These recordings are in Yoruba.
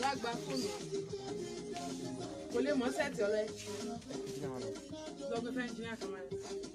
wá gba fóònù kò lè mọ sẹ́ẹ̀tì ọ̀rẹ́ lọ́gbẹ́ fẹ́ engineer kan mẹ́rin.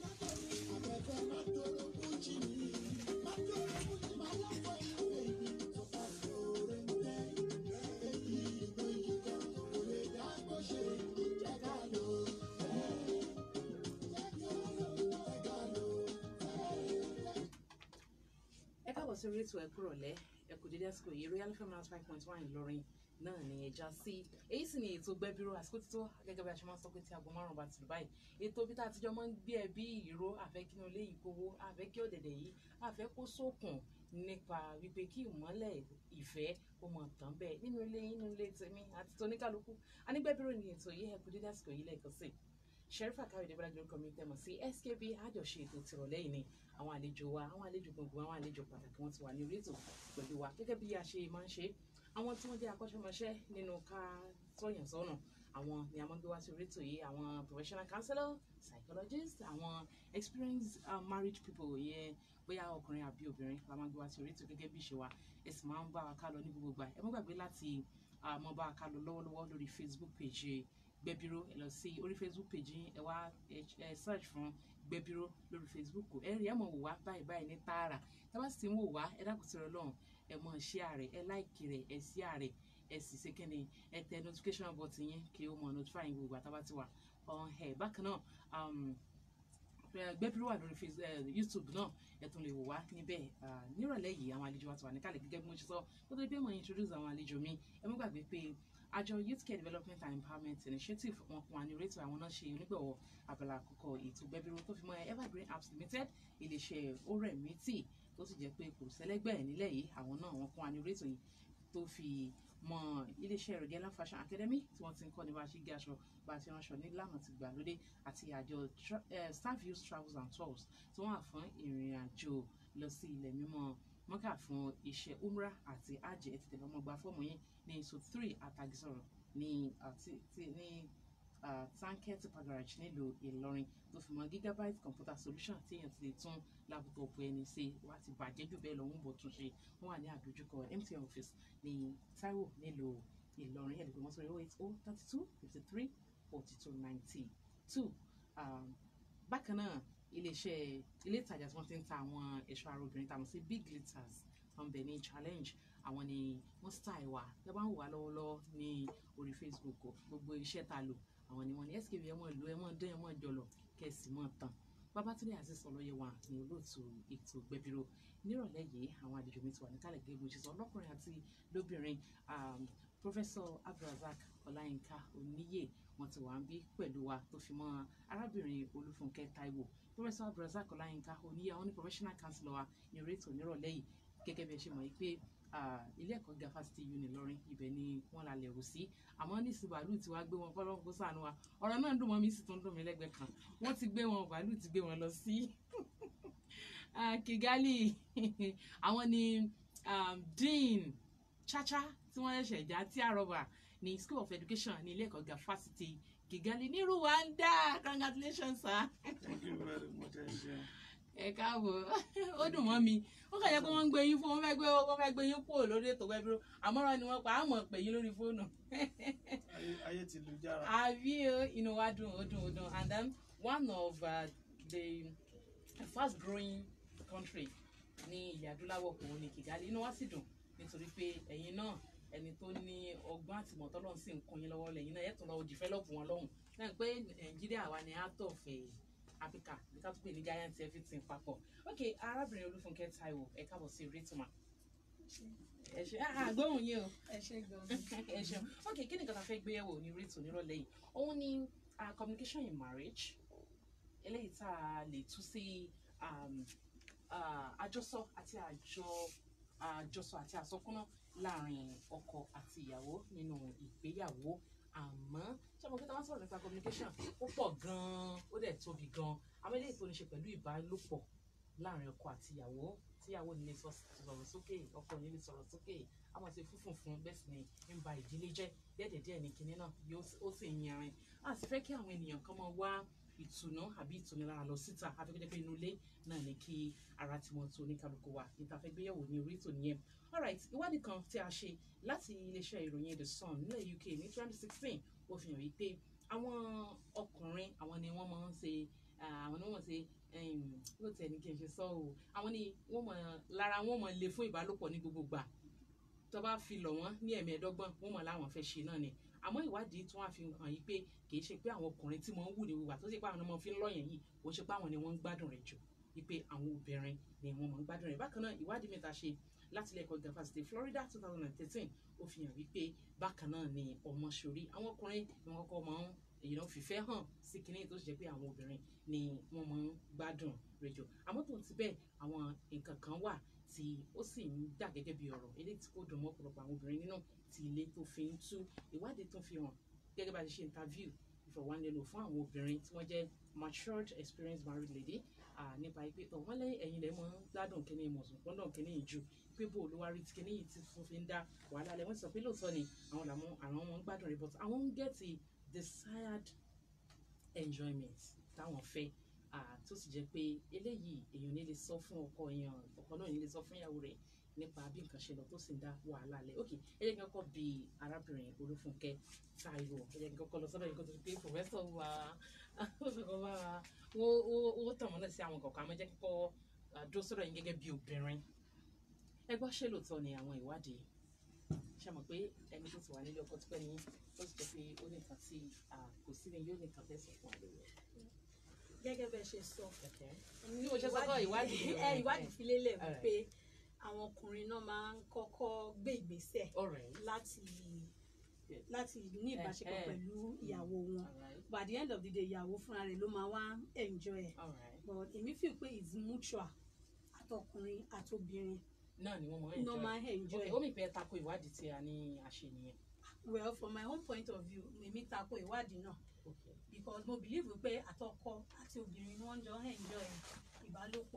ẹ káàbọ̀ sí orí ètò ẹ̀kú rọ̀lẹ́ ẹ̀kú dédé àsìkò yìí royal family five point one ìlọrin náà ni ẹja sí èyí sì ni ètò gbẹ́bíró àsìkò títọ́ gẹ́gẹ́ bí a ṣe máa ń sọ pé tí aago márùn-ún bá ti lù báyìí ètò bí tá a ti jọ máa ń gbé ẹbí ìró àfẹ́ kí inú ilé yìí kówó àfẹ́ kí ọ̀dẹ̀dẹ̀ yìí àfẹ́ kó sókun nípa wípé kí ìmọ́lẹ̀ ìfẹ́ ó mọ̀ tán bẹ́ẹ̀ nínú ilé yín nínú ilé tèmi àti tóníkàlùkù anígbẹ́bíró ni ètò yìí ẹ̀kú dédé àsìkò yìí lẹ́ẹ̀kan sí sherifa káyọ̀dé bọ́lájú lórúkọ mi tẹ̀mọ̀ sí skb àjọṣe ètò tìrọ̀lẹ́ yìí ni àwọn àlejò wa àwọn àlejò gbogbo àwọn àlejò pàtàkì wọn ti wà ní orí ètò pẹ̀lú wa gẹ́gẹ́ bí a ṣe máa ń ṣe àwọn tí wọ́n jẹ́ akọ́ṣẹ́mọṣẹ́ nínú ká tọ́yàn sọ́nà àwọn ni a máa ń gbé wá sí orí ètò yìí àwọn professional counselor psychologist àwọn experienced uh, married people yẹn bóyá ọkùnrin àbí obìnrin la máa ń gbé wá sí orí ètò gẹ́gẹ́ bí ìṣe wa ẹ sì máa ń bá wa ká lọ ní gbogbo ìgbà ẹ má gbàgbé láti uh, mọ bá wa ká lọ lọ́wọ́lọ́wọ́ lórí facebook page gbẹbíró ẹ lọ sí orí facebook page yín ẹ wá ẹ search fún gbẹbíró lórí facebook ẹ rí ẹ mọ wò wá báyìí báyìí ní tààrà tá bá sì ti ń wò wá ẹ dákun sí Ọlọ́run ẹ mọ share rẹ ẹ like rẹ ẹ share rẹ ẹ sì ṣe kẹ́ni ẹ tẹ notification button yín kí ó mọ notify yín gbogbo àtàbà ti wà ọ̀hún ẹ̀ bákan náà gbẹ́bíró wà lórí youtube náà ẹ tún lè wò wá níbẹ̀ nírọ̀lẹ́ yìí àwọn àlejò wa ti wà níkàlẹ̀ gẹ́gẹ́ bí mo ṣe sọ kó tó di pé mo introduce àwọn àlejò mi ẹ mú gbàgbé pé àjọ youth care development and empowerment initiative wọn kún wa ní orí ètò àwọn náà ṣe onígbọ̀wọ́ abala àkọ́kọ́ ètò gbẹ́bíró tó fi mọ́ evergreen apps limited iléeṣẹ́ oremiti tó sì jẹ́ pé kò sẹ́lẹ́gbẹ́ nílẹ̀ yìí àwọn náà wọn kún wa ní orí ètò yìí tó fi mọ iléeṣẹ́ Regala fashion academy tí wọ́n ti ń kọ́ ní bá a ṣe gé aṣọ bá a ṣe ránṣọ nílànà ti gbàlódé àti àjọ staff use travels and tours tí wọ́n wà fún ìrìn àjò lọ sí ilẹ̀ mímọ́ mọ́kà fún iṣẹ́ umrah àti hajj ẹ̀ ti tẹ̀lé ọmọ gba fọ́ọ̀mù yín ní so three àtàgìsọ̀rọ̀ ní ní tanket garage nílùú Ìlọrin tó fi mọ́ gigabyte computer solution tí èèyàn ti lè tún lápútọ̀pù ẹni ṣe wá ti bàjẹ́ jù bẹ́ẹ̀ lọ ń bọ̀ tún ṣe wọ́n wà ní àdójúkọ MTN office ní Taiwo nílùú Ìlọrin ẹ̀dùnkún mọ́ sórí oh eight oh thirty two fifty three forty two ninety two bákan náà iléeṣẹ́ ilé ìtajà tí wọ́n ti ń ta àwọn ẹ̀ṣọ́ ara obìnrin tàwọn sí big glitters wọn bẹ̀ ní challenge àwọn ni wọ́n style wa ẹ bá ń wò wá lọ́wọ́lọ́wọ́ ní orí Facebook gbogbo iṣẹ́ ta lò àwọn ni wọ́n ní skv ẹ mọ̀ lò ẹ mọ̀ dán ẹ mọ̀ jọlọ kẹsì mọ̀ tán Babátúndé Azeez Ọlọ́yẹ wa ní olóòtú ètò gbẹbíró nírọ̀lẹ́ yìí àwọn àlejò mi ti wà níkàlẹ̀ gẹ́gẹ́ bó ṣe sọ lọ́kùnrin àti lóbìnrin Professor Abdulrasaq Ọláyínká Oníyè wọ́n ti wà ń bí pẹ̀lú wa tó fi mọ́ arábìnrin Olúfúnkẹ́ Táíwò Professor Abdulrasaq Ọláyínká Oníyè àwọn ní professional counselor wa ní orí ètò nírọ̀lẹ́ yìí gẹ́gẹ́ bí ẹ ṣe mọ̀ pé ilé ẹ̀kọ́ gíga fásitì uni lọ́rin ibẹ̀ ni wọ́n la lẹ̀rù sí àmọ́ ní ìsìn bàálù tí wàá gbé wọn fọlọ́n kó sànù wa ọ̀rọ̀ náà dùn mọ́ mi sì tún dùn mí lẹ́gbẹ̀ẹ́ kan wọ́n ti gbé wọn bàálù ti gbé wọn lọ sí Kigali àwọn ni dean chacha tí wọ́n ṣẹ̀ṣẹ̀ já tí àrọ́bà ní school of education ní ilé ẹ̀kọ́ gíga fásitì Kigali ní Rwanda congratulations sir. Thank you very much. ẹ káàbọ̀ ó dùn mọ́ mi ó kàn yẹ pé wọ́n ń gbé yín fún wọn fẹ́ gbé wọ́n fẹ́ gbé yín kúrò lórí ètò gbẹ́bíró àmọ́ràn ni wọ́n pa àmọ̀ pè yín lórí fóònù. ayé ti lu jára. àbí inú wa dùn ó dùn ó dùn and then one of uh, the fast growing country ní ilẹ̀ adúláwọ̀ kò ní Kigali inú wa sì dùn nítorí pé ẹ̀yin náà ẹni tó ní ọgbọ́n àtìmọ̀tọ́ lọ́hùn sí nǹkan yín lọ́wọ́ lẹ́yìn náà ẹ̀ tún lọ́wọ́ develop wọn lọ́hùn náà pé Nàìjíríà wa ni out of Africa ní ká tún pè ní giant everything papọ̀ ok arábìnrin Olúfúnkẹ́ Táíwò ẹ káàbọ̀ sí rétùmá ẹ ṣe àgbóhùn yín o ẹ ṣe gan ẹ ṣeun ok kí ni nǹkan tá a fẹ́ gbé yẹ̀wò ní rétù nírọ̀lẹ́ yìí òun ni uh, communication in marriage eléyìí tá a lè tú sí um, uh, àjọsọ àti àjọ àjọsọ àti àsọkúná láàrin ọkọ àti ìyàwó nínú ìgbéyàwó àmọ́ ṣé mo kí tá wọ́n sọ̀rọ̀ nípa communication ó pọ̀ gan-an ó dẹ̀ tóbi gan-an àwọn eléyìí tó ní ṣe pẹ̀lú ìbálòpọ̀ láàrin ọkọ àti ìyàwó tíyàwó ní lè sọ̀rọ̀ sókè ọkọ ní lè sọ̀rọ̀ sókè àwọn ṣe fúnfún fún bẹ́ẹ̀ sì ni ń ba ìdílé jẹ́ díẹ̀ díẹ̀ ní kinní náà ó sì ń yanrin a sì fẹ́ kí àwọn ènìyàn kan máa wá ìtùnú àbí ìtùnilára lọ síta afẹ́kẹ́jẹ́ pé inú ilé náà ní kí ara tí wọ́n tó ní kálukú wa níta fẹ́ gbéyàwó ní orí ètò nìyẹn alright ìwádìí kan tí a ṣe láti iléeṣẹ́ ìròyìn the sun nílẹ̀ uk ní twenty sixteen ó fi hàn wípé àwọn ọkùnrin àwọn ni wọ́n máa ń ṣe ah, àwọn ni wọ́n máa ń ṣe ló tẹ̀ ní kí n ṣe sọ o àwọn ni wọ́n mọ̀ lára wọn mọ̀ le fún ìbálòpọ̀ ní gbogbo gbà tó bá fi lọ̀ wọ́n ní ẹ̀mẹ́ẹ̀dọ́gbọ̀n wọ́n mọ̀ láwọn fẹ́ ṣe náà ni àmọ́ ìwádìí tí wọ́n á fi hàn yí pé kì í ṣe pé àwọn ọkùnrin tí wọ́n ń wù ní wíwà tó ṣe pé àwọn ọmọ fi ń lọ́yàn yìí kò ṣe pé àwọn ni wọ́n ń gbádùn rẹ̀ jù wípé àwọn obìnrin ni wọ́n mọ̀ ń gbádùn rẹ̀ bákan náà ìwádìí mẹ́ta ṣe láti ilé ẹ̀kọ́ gíga fásitì Florida two thousand and thirteen ó fi hàn wípé bákan náà ni ọmọ ṣorí àwọn ọkùnrin ni wọ́n kọ́kọ́ máa ń èyí náà fìfẹ́ hàn sí kinní tó ṣe jẹ́ pé àwọn obìnrin ni wọ́n máa ń gbádùn rẹ̀ jù àmọ́ tó ti bẹ́ẹ̀ àwọn nǹkan kan wà tí ó sì ń dà gẹ́gẹ́ bí ọ̀rọ̀ eléyìí tí kò dùn mọ́ ọ̀pọ̀lọpọ̀ àwọn obìnrin nínú tí ilé tó fi ń tú ìwádìí tó fi hàn gẹ́gẹ́ bá a ṣe ṣe interview ìfọ̀wánilẹ́nu fún àwọn obìnrin tí wọ́n jẹ́ matured experienced married lady ah, nípa pé ọ̀ wọ́n lẹ́yìn ẹ̀yìn lẹ́ mọ́ gbádùn kínní mọ̀sùn gbọ́dọ̀ kínní yìí ju pé bó olówó rí kínní yìí ti fún fi ń dá wàhálà lẹ́ wọ́n sọ pé lóòótọ́ ni àwọn làwọn àwọn ọmọ ń gbádùn rẹ̀ but àwọn ń get the desired enjoyment táwọn fẹ́ ah, tó sì jẹ́ pé eléyìí èèyàn ní lè sọ fún ọkọ èèyàn ọkọ náà ní lè sọ fún ìyàwó rẹ̀ nípa bí nǹkan ṣe lọ tó sì ń dá wàhálà lẹ̀ ok ẹ jẹ́ kí n kọ́kọ́ bi arábìnrin olúfúnkẹ́ táíwò ẹ jẹ́ kí n kọ́kọ́ lọ sọ́dọ̀ yìí kó tó di pé pòfẹ́sọ̀ wa pòfẹ́sọ̀ wa wọ́n tàn mọ́lẹ̀ sí àwọn kọ̀ọ̀kan àmọ́ jẹ́ kí kọ́ dúró sọ́dọ̀ yín gẹ́gẹ́ bí obìnrin ẹ gbọ́ ṣé lóòótọ́ ni àwọn ìwádìí ṣe mọ̀ pé ẹni tó ti wà nílé ọkọ tipẹ́ ni ó sì jẹ́ pé ó ní nǹkan tí kò sí ni yóò ní nǹkan fẹ́ sọ fún wa lórí ẹ̀. gẹ́gẹ́ bẹ́ẹ̀ ṣe sọ ní mo ṣe sọ kọ́ ìwádìí ẹ ìwádìí fi lélẹ̀ Alright. wípé àwọn ọkùnrin náà máa ń kọ́kọ́ gbé ìgbésẹ̀ alright láti láti ní ìbáṣepọ̀ Eh, eh. pẹ̀lú ìyàwó wọn alright but at the end of the day ìyàwó fúnra rẹ̀ ló máa wá enjoy ẹ̀ alright but èmi feel pé it's mutual àtọkùnrin àtobìnrin náà ni wọ́n mọ̀ ẹ́ náà máa enjoy ok ẹ̀. ó mi fẹ́ tako ìwádìí tí a ní àṣẹ nìyẹn well from my own point of view èmi tako ìwádìí náà ok because mo believe pé àtọkọ àti obìnrin ni wọ́n jọ enjoy ìbálòpọ̀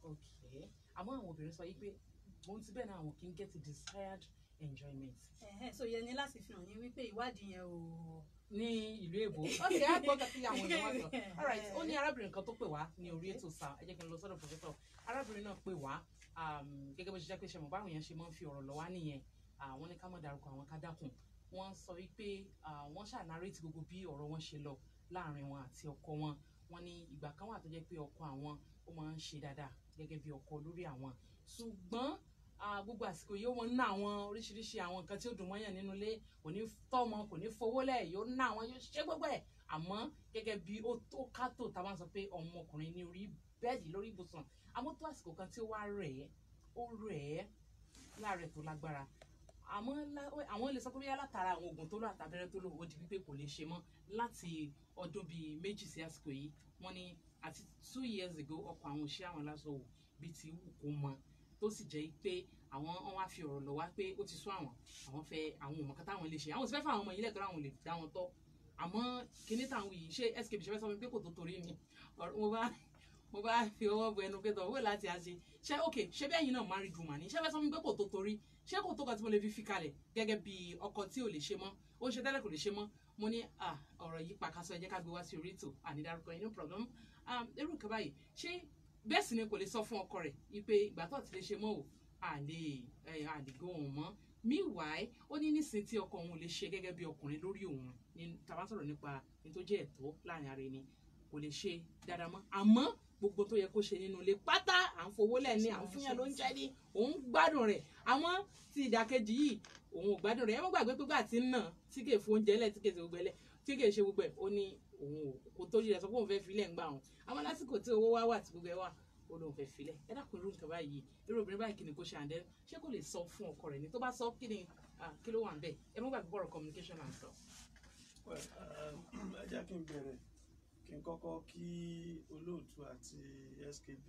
ok àmọ́ àwọn obìnrin sọ yìí pé mo ti bẹ́ẹ̀ náà àwọn kì í get the desired enjoyment Ẹ̀hẹ́n, so yẹn ni láti fi hàn yín wípé ìwádìí yẹn ò ní ìlú èbó ok á gbọ́ kàtí àwọn èèyàn wá sọ alright ó ní arábìnrin kan tó pè wá ní orí ètò sá ẹ jẹ́ kí n lọ sọ́dọ̀ professor arábìnrin náà pè wá um, gẹ́gẹ́ bó ṣe jẹ́ pé ṣe mọ̀ báwọn èèyàn ṣe máa ń fi ọ̀rọ̀ lọ wá nìyẹn àwọn ní ká má dárúkọ àwọn ká dákun wọ́n sọ wípé ah, wọ́n ṣànárètì gbogbo bí ọ̀rọ̀ wọn ṣe lọ láàrin wọn àti ọkọ wọn wọ́n ní ìgbà kan wà tó jẹ́ pé ọkọ àwọn ó máa ń ṣe dáadáa gẹ́gẹ́ bí ọkọ lórí àwọn ṣùgbọ́n ah, gbogbo àsìkò yìí ó máa ń ná àwọn oríṣiríṣi àwọn nǹkan tí ó dùn mọ́yàn nínú ilé kò ní tọ́mọ kò ní fowó lẹ̀ yóò ná àwọn yóò ṣe gbogbo ẹ̀ àmọ́ gẹ́gẹ́ bí ó tó kátó tá a máa ń sọ pé ọmọkùnrin ní orí bẹ́ẹ̀dì lórí ibùsùn àmọ́ tó àsìkò kan tí ó wá rẹ̀ ẹ́ ó rẹ̀ ẹ́ láàrẹ̀ tó lágbára àmọ́ lá- àwọn lè sọ pé bóyá látara àwọn oògùn tó lò àtàbẹ́rẹ́ tó lò ó di wípé kò lè ṣe mọ́ láti ọdún bíi méjì sí àsìkò yìí wọ́n ní àti two years ago ọkọ̀ àwọn òṣìṣẹ́ àwọn aláṣọ wò bíi ti wù kó mọ tó sì jẹ́ pé àwọn wọn wá fi ọ̀rọ̀ lọ wá pé ó ti sún àwọn àwọn fẹ́ àwọn òmò kan táwọn lè ṣe àwọn sì fẹ́ fún àwọn ọmọ yìí lẹ́tọ́ àwọn lè dá wọn tọ́ àmọ́ kíní táwọn yìí ṣé skp ṣe fẹ́ sọ fún mi pé kò tó torí ni ọ̀rọ̀- mo bá mo bá fi ọwọ́ bu ẹnu pé tọ̀ wíwẹ̀ láti àṣe ṣé ok ṣé bẹ́ẹ̀ yìí náà married woman ni ṣé fẹ́ sọ fún mi pé kò tó torí ṣé kò tó kan tí mo lè fi fi kalẹ̀ gẹ́gẹ́ bí ọkọ tí ò lè ṣe mọ́ ó ń ṣe tẹ́lẹ̀ kò lè ṣe mọ́ mo ní ah, ọ̀rọ̀ yìí pàkásọ ẹ jẹ́ ká gbé wá sí orí ètò ànídárúkọ yìí no problem um, irú nǹkan báyìí ṣé bẹ́ẹ̀ sì ni kò lè sọ fún ọkọ rẹ̀ wípé ìgbà tó ti lè ṣe mọ́ o àlè ẹ̀ àlè go òun mọ́ meanwhile ó ní nísìnyí tí ọkọ òun ò lè ṣe gẹ́gẹ́ bí ọkùnrin lórí òun ní tàbá sọ̀rọ̀ nípa ní tó jẹ́ ẹ̀tọ́ láàrin ara ẹni kò lè ṣe dáadáa mọ́ àmọ́ gbogbo tó yẹ kó ṣe nínú ilé pátá à ń fowó lẹ̀ ní à ń fúnyàn ló ń jẹ́ ní òun gbádùn rẹ̀ àmọ́ tí ìdàkejì yìí òun ò gbádùn rẹ̀ ẹ má gbàgbé pé gbà tí ń nà tí kè fún oúnjẹ lẹ̀ tí kè ṣe gbogbo ẹ̀ lẹ̀ tí kè ṣe gbogbo ẹ̀ ó ní òun ò kò tó yẹ sọ pé òun fẹ́ filẹ̀ ń gbà wọn àmọ́ lásìkò tí owó wá wà tí gbogbo ẹ̀ wà ó lóun fẹ́ filẹ̀ ẹ dákun irú nǹkan báyìí irú obìnrin báyìí kí ni kó ṣe àǹdẹ́ ṣé kò lè sọ fún ọkọ rẹ̀ ni tó bá sọ kí ni ah, kí ló wà ń bẹ̀ ẹ má gbàgbé bọ̀rọ̀ communication and stuff. Well, um, ẹ jẹ́ kí n bẹ̀rẹ̀ kí n kọ́kọ́ kí olóòtú àti skp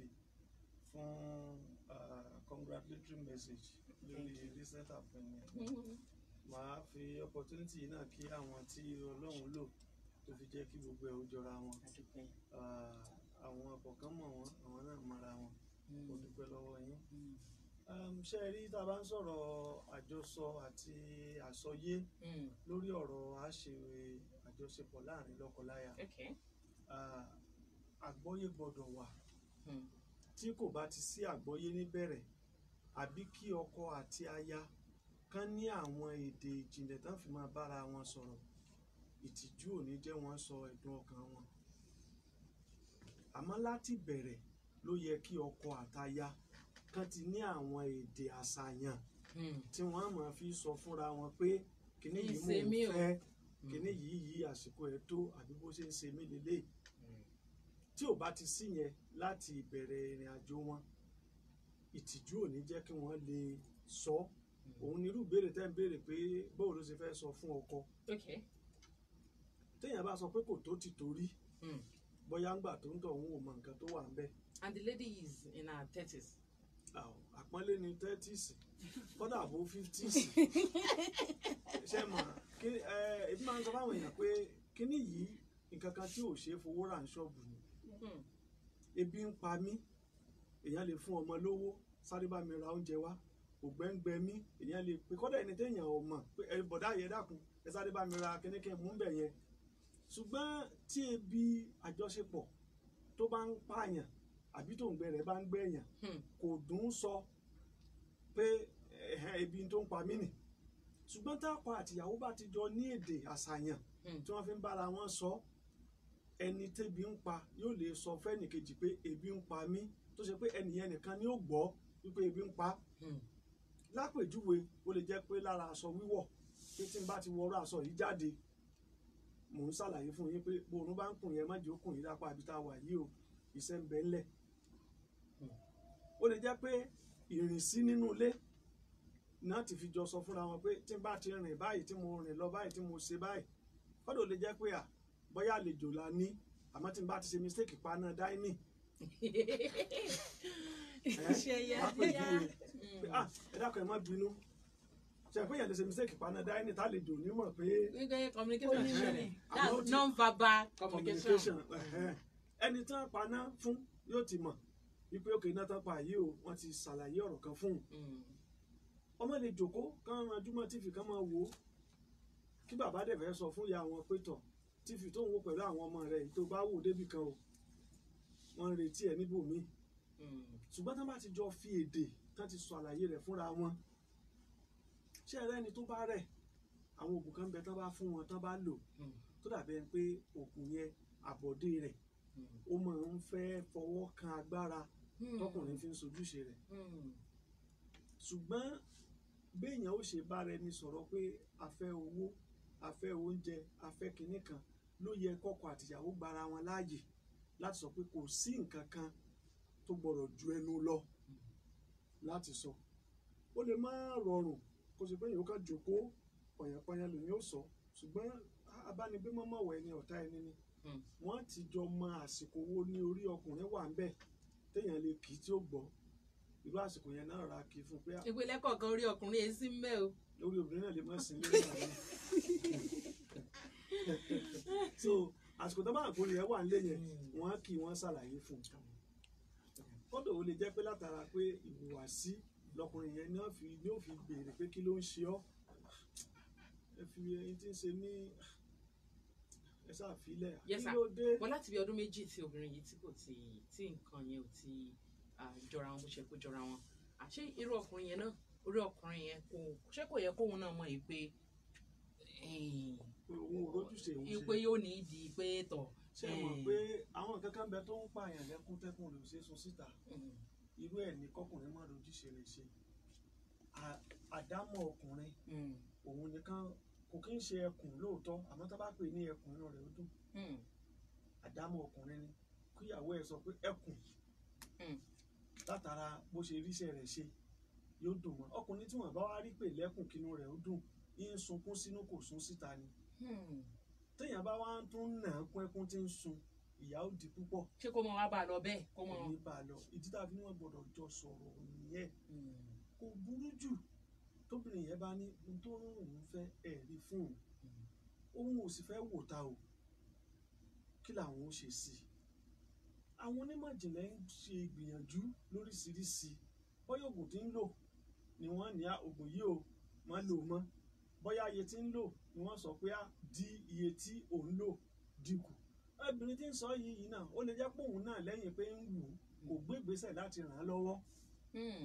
fún uh, congratulatory message lórí recent appointment màá fi opportunity yìí náà kí àwọn tí ọlọ́run lò tó fi jẹ́ kí gbogbo ẹ̀ ó jọra wọn Adúpẹ́. Ah, àwọn kọ̀ọ̀kan mọ̀ wọ́n àwọn náà mọ̀ra wọn mo dúpẹ́ lọ́wọ́ yín. Mm. Um, ṣé ẹ rí tá a bá ń sọ̀rọ̀ àjọsọ àti àsọyé Mm. lórí ọ̀rọ̀ àṣewé àjọṣepọ̀ láàrin lọ́kọláya Okay. ah, àgbọ́yé gbọ́dọ̀ wà Mm. tí kò bá ti sí àgbọ́yé níbẹ̀rẹ̀ àbí kí ọkọ àti aya kán ní àwọn èdè ìjìnlẹ̀ tán fi máa bára wọn sọ̀rọ̀ ìtìjú ò ní jẹ́ wọ́n sọ ẹ̀dùn ọkàn wọn àmọ́ láti bẹ̀rẹ̀ ló yẹ kí ọkọ àtaya kán ti ní àwọn èdè àṣàyàn Hmm. tí wọ́n máa fi sọ fúnra wọn pé kíní Ní yìí mò ìṣe ń mí o. fẹ́ Hmm. kíní yìí yìí àsìkò ẹ̀ tó àbí bó ṣe ń ṣe mí lélẹ̀ tí ò bá ti sí yẹn láti ìbẹ̀rẹ̀ ìrìn àjò wọn ìtìjú ò ní jẹ́ kí wọ́n lè sọ òun nírú ìbéèrè tẹ́ ń béèrè pé báwo ló ṣe fẹ́ sọ fún ọkọ okay téèyàn bá sọ pé kò tó ti torí Hmm. bóyá ńgbà tó ń tọ̀ òun ò mọ nǹkan tó wà ń bẹ̀ and the lady is in her thirties Àw, àpọ́nlé ni thirties kọ́dà bó fifties ṣe mọ̀ kí ẹ ebi máa ń sọ fáwọn èèyàn pé kíní yìí nǹkan kan tí ò ṣeé fowó rà ń ṣọ́ọ̀bù ni Hmm. ebi ń pa mí èèyàn lè fún ọmọ lówó sáré bá mi ra oúnjẹ wá ògbẹ́ngbẹ́ mí èèyàn lè pe kọ́dà ẹni téèyàn ò mọ̀ pé ẹ bọ̀dá yẹn dákun ẹ sáré bá mi ra kíníkẹ́ mú bẹ̀ yẹn ṣùgbọ́n tí ebi àjọṣepọ̀ tó bá ń pààyàn àbí tó ń gbẹ rẹ̀ bá ń gbẹ̀yàn Hmm. kò dùn ún sọ pé ẹ̀hẹ́ ebi tó ń pa mí nì ṣùgbọ́n táàpá àtìyàwó bá ti jọ ní èdè àṣàyàn Hmm. tí wọ́n fi ń bára wọn sọ ẹni tébi ń pa yóò lè sọ fẹ́nìkejì pé ebi ń pa mí tó ṣe pé ẹnìyẹn nìkan ni ó gbọ́ wípé ebi ń pa Hmm. lápèjúwe ó lè jẹ́ pé lára aṣọ wíwọ̀ pé tí n bá ti wọrọ aṣọ yìí jáde mò ń ṣàlàyé fún yín pé bòrùn bá ń kùn yẹn má jẹ́ ó kùn yín lápá àbí tá a wà yìí o iṣẹ́ ń bẹ ńlẹ̀ ó lè jẹ́ pé ìrìnsí nínú ilé náà ti fi jọ sọ fúnra wọn pé tí n bá ti rìn báyìí tí mo rìn lọ báyìí tí mo ṣe báyìí kọ́dọ̀ ó lè jẹ́ pé à bóyá àlejò la ní àmọ́ tí n bá ti ṣe mistake paná dáínì Ṣe yá lápèjúwe yá. pé ah ẹ dákun ẹ má bínú ṣe pé yẹn lè ṣe mistake paná dáínì tálejò onímọ̀ pé Nígbà communication Ó ní ṣẹlẹ̀. meaning. That's Àmọ́ ó ti- non-verbal communication. communication ẹ̀hẹ́n. ẹni tí wọ́n paná fún yóò ti mọ̀ wípé òkè iná tán pa yìí o wọ́n ti ṣàlàyé ọ̀rọ̀ kan fún un Hmm. ọmọ lè jòkó kán ran júmọ́ tífì kán máa wò ó kí bàbá dẹ̀ fẹ́ sọ fún ìyá wọn pé tọ̀ tífì tó ń wò pẹ̀lú àwọn ọmọ rẹ̀ tó bá wò débì kan o wọ́n ń retí ẹ̀ níbòmíì Hmm. ṣùgbọ́n tán bá ti jọ fi èdè tán ti sọ àlàyé rẹ̀ fúnra wọn ṣé ẹ rẹ́ni tó bá rẹ̀ àwọn oògùn kan bẹ tán bá fún wọn tán bá lò Hmm. tó dàbẹ̀ pé oògùn yẹn àbọ̀dé rẹ̀ Hmm. ó máa ń fẹ́ fọwọ́ kan agbára Hmm. tọkùnrin fi ń sojúṣe rẹ̀ Hmm. ṣùgbọ́n béèyàn ó ṣe bára ẹni sọ̀rọ̀ pé a fẹ́ owó a fẹ́ oúnjẹ a fẹ́ kinní kan ló yẹ kọ́kọ́ àtìyàwó gbara wọn láàyè láti sọ pé kò sí nǹkan kan tó gbọ́dọ̀ ju ẹnu lọ láti sọ ó lè má rọrùn kó ṣe pé èèyàn kan jòkó pọ̀yànpọ̀yàn lòun yóò sọ ṣùgbọ́n abánigbé mọ́mọ́wọ́ ẹni ọ̀tá ẹni ni Hmm. wọ́n ti jọ mọ àsìkò wo ní orí ọkùnrin wà ń bẹ̀ téèyàn lè kì í tí ó gbọ́ irú àsìkò yẹn náà ra kì í fún pé ìpínlẹ̀ kọ̀ọ̀kan orí ọkùnrin yẹn sí mbẹ́ o. lórí obìnrin náà lè má sin lórí àwọn so àsìkò tó bá àkórí ẹ wà nílé yẹn wọn kì í wọn ṣàlàyé fún un kódò ó lè jẹ́ pé látara pé ìhùwàsí lọkùnrin yẹn ní ó fi ní ó fi béèrè pé kí ló ń ṣe ọ́ ẹ fi ẹyin tí ń ṣe ní ẹ ṣàfilẹ̀ kí Yes, sir. ló dé wọn láti bí ọdún méjì tí obìnrin yìí tí kò ti tí nǹkan yẹn ò ti ah, jọra wọn bó ṣe kó jọra wọn àṣé irú ọkùnrin yẹn náà orí ọkùnrin yẹn kò ṣé kò yẹ kóun náà mọ̀ yìí pé eh, òun ò rójúṣe òun yìí pé ṣe yóò ní ìdí pé tọ̀ ṣe mọ̀ pé àwọn nǹkan kan bẹ tó ń pààyàn lẹ́kún tẹ́kùn rẹ̀ ò ṣeé sun síta mm, irú ẹ̀ ní kọkùnrin má lójúṣe rẹ̀ ṣe À- àdámọ̀ ọkùnrin mm, òun nìkan kò kí ń ṣe ẹkùn lóòótọ́ àmọ́ tó bá pè ní ẹkùn inú rẹ̀ ó dùn mm, àdámọ̀ ọkùnrin ni kíyàwó ẹ̀ sọ pé ẹkùn Mm. látara bó ṣe ríṣẹ́ rẹ̀ ṣe yóò dùn mọ́ ọkùnrin tí wọ́n bá wá rí pè lẹ́kùn kínú rẹ̀ ó dùn yín sunkún sínú kò sún síta ni mm. téèyàn bá wá ń tún nà án kún ẹkún tí ń sun ìyà ó di púpọ̀ ṣé kó mọ wá bá a lọ bẹ́ẹ̀ kó mọ. kò ní bá a lọ ìdí tàbí wọn gbọ́dọ̀ jọ sọ̀rọ̀ nìyẹn Mm, kò burú jù tóbìnrin yẹn bá ní ohun tó ń òun fẹ́ ẹ̀rí fún mm, òun òun ò sì fẹ́ wò ta o kí làwọn ó ṣe sí i àwọn onímọ̀ ìjìnlẹ̀ ń ṣe ìgbìyànjú lóríṣiríṣi bóyá oògùn tí ń lò ni wọ́n ní "Ah, oògùn yìí o má lò mọ́ bóyá iye tí ń lò ni wọ́n sọ pé á di iye tí òun lò dínkù obìnrin tí ń sọ yìí yìí náà ó lè jẹ́ pé òun náà lẹ́yìn pé ń wù ú kò gbé ìgbésẹ̀ láti ràn án lọ́wọ́ mm,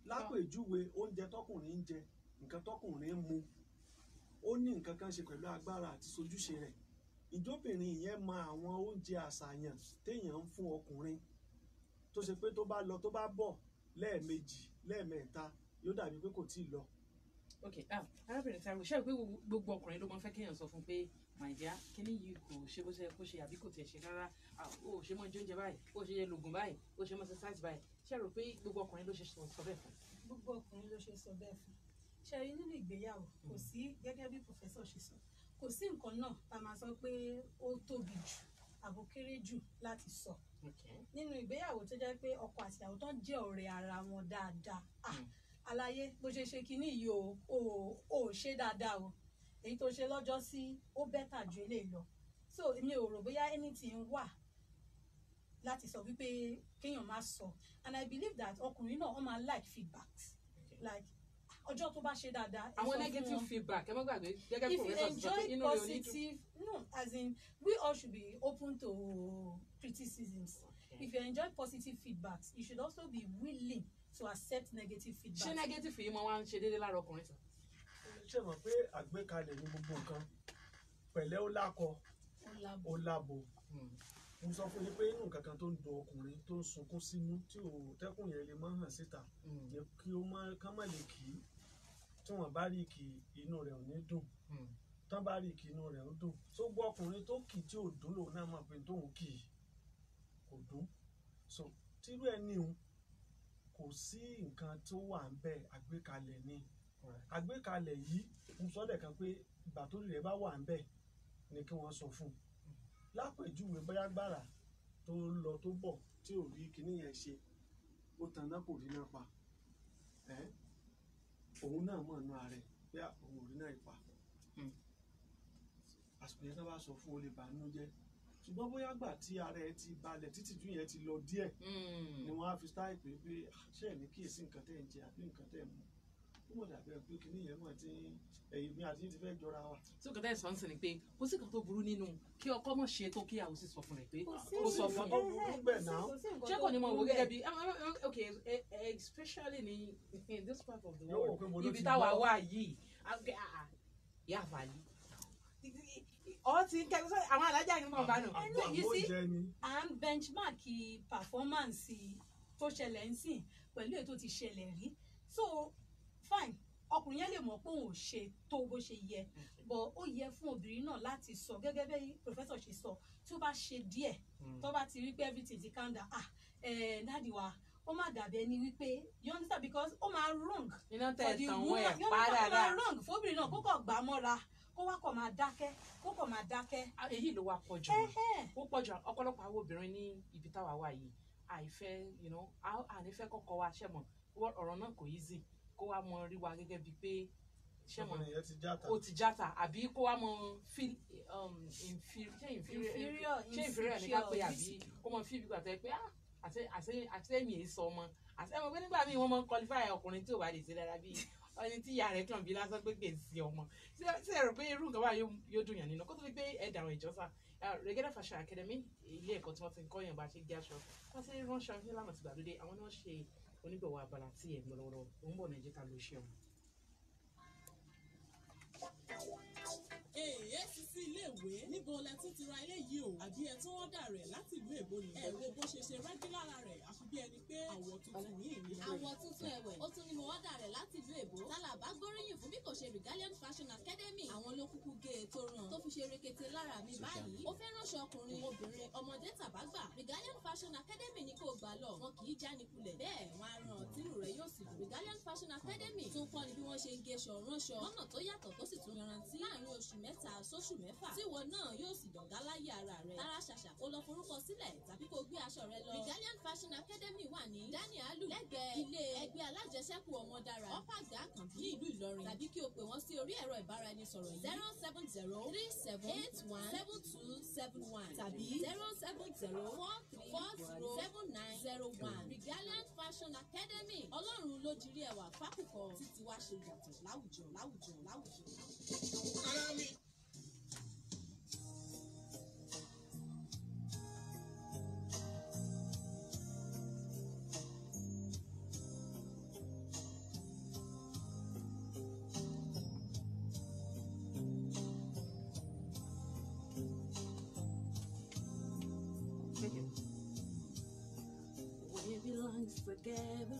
lápèjúwe oúnjẹ tọkùnrin ń jẹ nǹkan tọkùnrin ń mu ó ní nǹkan kan ṣe pẹ̀lú agbára àti sojúṣe rẹ̀ ìjóbìnrin yẹn mọ àwọn oúnjẹ àṣàyàn téèyàn ń fún ọkùnrin tó ṣe pé tó bá lọ tó bá bọ̀ lẹ́ẹ̀mejì lẹ́ẹ̀mẹ́ta yóò dàbí pé kò tí ì lọ ok ah arábìnrin Táíwò ṣe é pé gbogbo ọkùnrin ló máa ń fẹ́ kéèyàn sọ fún pé my dear kíní yìí kò ṣe bó ṣe yẹ kó ṣe àbí kò tiẹ̀ ṣe rárá ah, o ò ṣe mọ́ jẹ oúnjẹ báyìí o ò ṣe yẹ lògùn báyìí o ò ṣe mọ́ exercise báyìí ṣe é rò pé gbogbo ọkùnrin ló ṣe sọ sọ bẹ́ẹ̀ fún gbogbo ọkùnrin ló ṣe sọ bẹ́ẹ̀ fún ṣe rí nínú ìgbéyàwó kò sí gẹ́gẹ́ bí pòfẹ́sọ̀ ṣe sọ kò sí nǹkan náà tá a máa sọ pé ó tóbi jù àbò kéré jù láti sọ okay nínú ìgbéyàwó tó jẹ́ pé ọkọ àti ìyàwó tó ń jẹ́ ọ̀rẹ́ ara wọn dáadáa ah Mm. àlàyé bó ṣe ṣe kinní yìí o ò ò ṣe dáadáa o èyí tó ṣe lọ́jọ́ sí ó bẹ́tà ju eléyìí lọ so èmi ò rò bóyá anything wà láti sọ wípé kéèyàn má sọ and i believe that ọkùnrin náà wọ́n máa like feedback like ọjọ́ tó bá ṣe dáadáa ẹ sọ àwọn fún negative wọn feedback ẹ má gbàgbé gẹ́gẹ́ bí if you professor ti sọ pé enjoy inú rẹ̀ ò ní dùn positive no as in we all should be open to criticisms if you enjoy positive feedbacks you should also be willing to accept negative ṣé feedback. negative yìí máa wá ń ṣe déédéé lára ọkùnrin sàn ṣe mọ̀ pé àgbékalẹ̀ ní gbogbo nǹkan pẹ̀lẹ́ ó lákọ ó lábọ̀. ó lábo mo sọ fún yín pé inú nǹkan kan tó ń dun ọkùnrin tó ń sunkún sínú tí ò tẹ́kùn yẹn lè má hàn síta jẹ́ kí ó má ká má lè kì í tí wọ́n bá rí kì í inú rẹ̀ ò ní dùn tán bá rí kì í inú rẹ̀ ó dùn tó gbọ́ ọkùnrin tó kì í tí ò dùn lòun náà mọ̀ pé tóun kì í kò dùn so tírú ẹni òun kò sí nǹkan tó wà ń bẹ àgbékalẹ̀ ni àgbékalẹ̀ yìí mo sọ lẹ́ẹ̀kan pé ìgbà tó rí rẹ̀ bá wà ń bẹ ni kí wọ́n sọ fún un lápèjúwe bóyá gbàrà tó lọ tó bọ̀ tí ò rí kinní yẹn ṣe ó tan náà kò rí náà pa ẹ́ òun náà mọ̀ nù ààrẹ pé òun ò rí náà pa Mm. àsìkò yẹn tó bá sọ fún o lè bàánú jẹ́ ṣùgbọ́n bóyá gbà tí ara ẹ ti balẹ̀ títí ju yẹn ti lọ díẹ̀ ni wọ́n á fi stáì pé pé "Ah, ṣé ẹ̀ ní kíyèsí nǹkan tẹ́ ẹ̀ ń jẹ àbí nǹkan tẹ́ ẹ̀ ń mu ó mọ̀ dàbí ẹ pé kinní yẹn mọ̀ tí ẹ̀yìn mi àti yín ti fẹ́ jọra wa. tí òkè tẹ́lẹ̀ sọ ń sìn ni pé kò sí kan tó burú nínú kí ọkọ mọ̀ ṣe tó kí àwọn sì sọ fún rẹ̀ pé Kò sí ó sọ fún nǹkan mi tó burú bẹ́ẹ̀ náà. ṣé kò ní mọ̀ wò gẹ́gẹ́ bí ok eh, eh, especially ní in this part of the Yóò wò world pé mo ló ibi ti táwa gbọ́. wà yìí ah, ah, ah, yà fàlí ọ ti ń kẹ́kọ̀ọ́ àwọn alájà yìí mọ̀ bá nù. I know, you Àbó see, jẹ ni. à ń benchmark performance tó ṣẹlẹ̀ ń sìn pẹ̀lú èyí tó ti ṣẹlẹ̀ rí so fine ọkùnrin yẹn lè mọ̀ pé òun ò ṣe tó bó ṣe yẹ but ó yẹ fún obìnrin náà láti sọ gẹ́gẹ́ bí professor ṣe sọ tí ó bá ṣe díẹ̀ tó bá ti rí pé everything ti calm down ah eh, dáàdi wa ó má dàbí ẹni wípé you understand because ó máa wrong iná for tẹ̀ the tàn wọ́n woman ẹ̀ you pa understand ó máa dáadáa wrong fóbìnrin náà kó kọ̀ gbà mọ́ra kó wá kọ̀ máa dákẹ́ kó kọ̀ máa dákẹ́. Ah, èyí ló wá pọ̀ jù mọ́. Ẹhẹ́. ó pọ̀ jù ọ̀pọ̀lọpọ̀ àwọn obìnrin ní ibi táwa wà yìí àìfẹ́ you know, à- ànífẹ́ kọ́kọ́ wa ṣẹ̀mọ̀ ọ̀rọ̀ náà kò easy kó wá mọ rí wa gẹ́gẹ́ bíi pé ṣẹ̀mọ̀ ọkùnrin yẹn ti játa. ó ti játa àbí kó wá mọ feel um, inferior ṣé inferior Inferior, ṣé inferior ní ká pé insecure, àbí kó mọ feel bí gbàtẹ́ pé ah àti àti àti ẹ̀mí èyí sọ ọmọ àti ẹ̀mọ̀ pé nígbà míì wọ́n mọ qualify ọkùnrin tí ò bá lè ṣe dára bíi ẹni tí ìyá rẹ̀ kàn bí lásán pé kè sí ọmọ ṣé ṣé ẹ rò pé irú nǹkan báyìí yóò- yóò dùn yàn nínú kó tó di pé ẹ dàrún ìjọsà Regada Fashion Academy ilé ẹ̀kọ́ tí wọ́n ti ń kọ́ yàn bá ṣe gé aṣọ wọ́n ti ránṣọ nílànà tìgbàlódé àwọn náà ṣe onígbọ̀wọ́ abala tí ẹ̀ ń lọ lọ́wọ́lọ́wọ́ òun bọ̀ nàìjíríà ká ló ṣe ọ̀hún. èèyàn ti sí iléèwé níbo lẹ tún ti ra ilé yìí o àbí ẹ tún ọ̀dà rẹ̀ láti ìlú èbó ni ẹ wo bó ṣe ṣe rẹ́gí lára rẹ̀ àfi bí ẹni pé àwọ̀ tuntun yìí ni àwọ̀ tuntun ẹ̀wẹ̀ ó tún ní mo wọ́dà rẹ̀ láti ìlú èbó tálàbà gbóríyìn fún bí kò ṣe Regalian Fashion Academy àwọn ló kúkú gé e tó ràn tó fi ṣe rekete lára mi báyìí ó fẹ́ ránṣọ ọkùnrin obìnrin ọmọdé tàbágbà Regalian Fashion Academy ni kò gbà lọ wọn kì í jánikulẹ̀ bẹ́ẹ̀ wọn á ràn tírù rẹ̀ yóò sì dùn Regalian Fashion Academy tún kọ́ ni bí wọ́n ṣe ń géṣọ ránṣọ lọ́nà tó yàtọ̀ tó sì tún yanrantí láàrin oṣù mẹ́ta sóṣù mẹ́fà tí ìwọ náà yóò sì dọ̀gá láyé ara rẹ̀ tara ṣàṣà kó lọ forúkọ sílẹ̀ tàbí kó gbé aṣọ rẹ lọ Regalian Fashion Academy wà ní Daniel Alu lẹ́gbẹ̀ẹ́ ilé ẹgbẹ́ alájẹsẹ́kù ọmọ dára ọ́pàgà àkànbí ní ìlú Ìlọrin tàbí kí o pè wọ́n sí orí ẹ̀rọ ìbáraẹnisọ̀rọ̀ yìí zero seven zero three seven eight one seven two seven one tàbí zero seven zero four three four zero seven nine zero one Regalian Fashion Academy ọlọ́run ló dirí ẹwà fákùkọ títí wá ṣe yàtọ̀ láwùjọ láwùjọ láwùjọ. things together.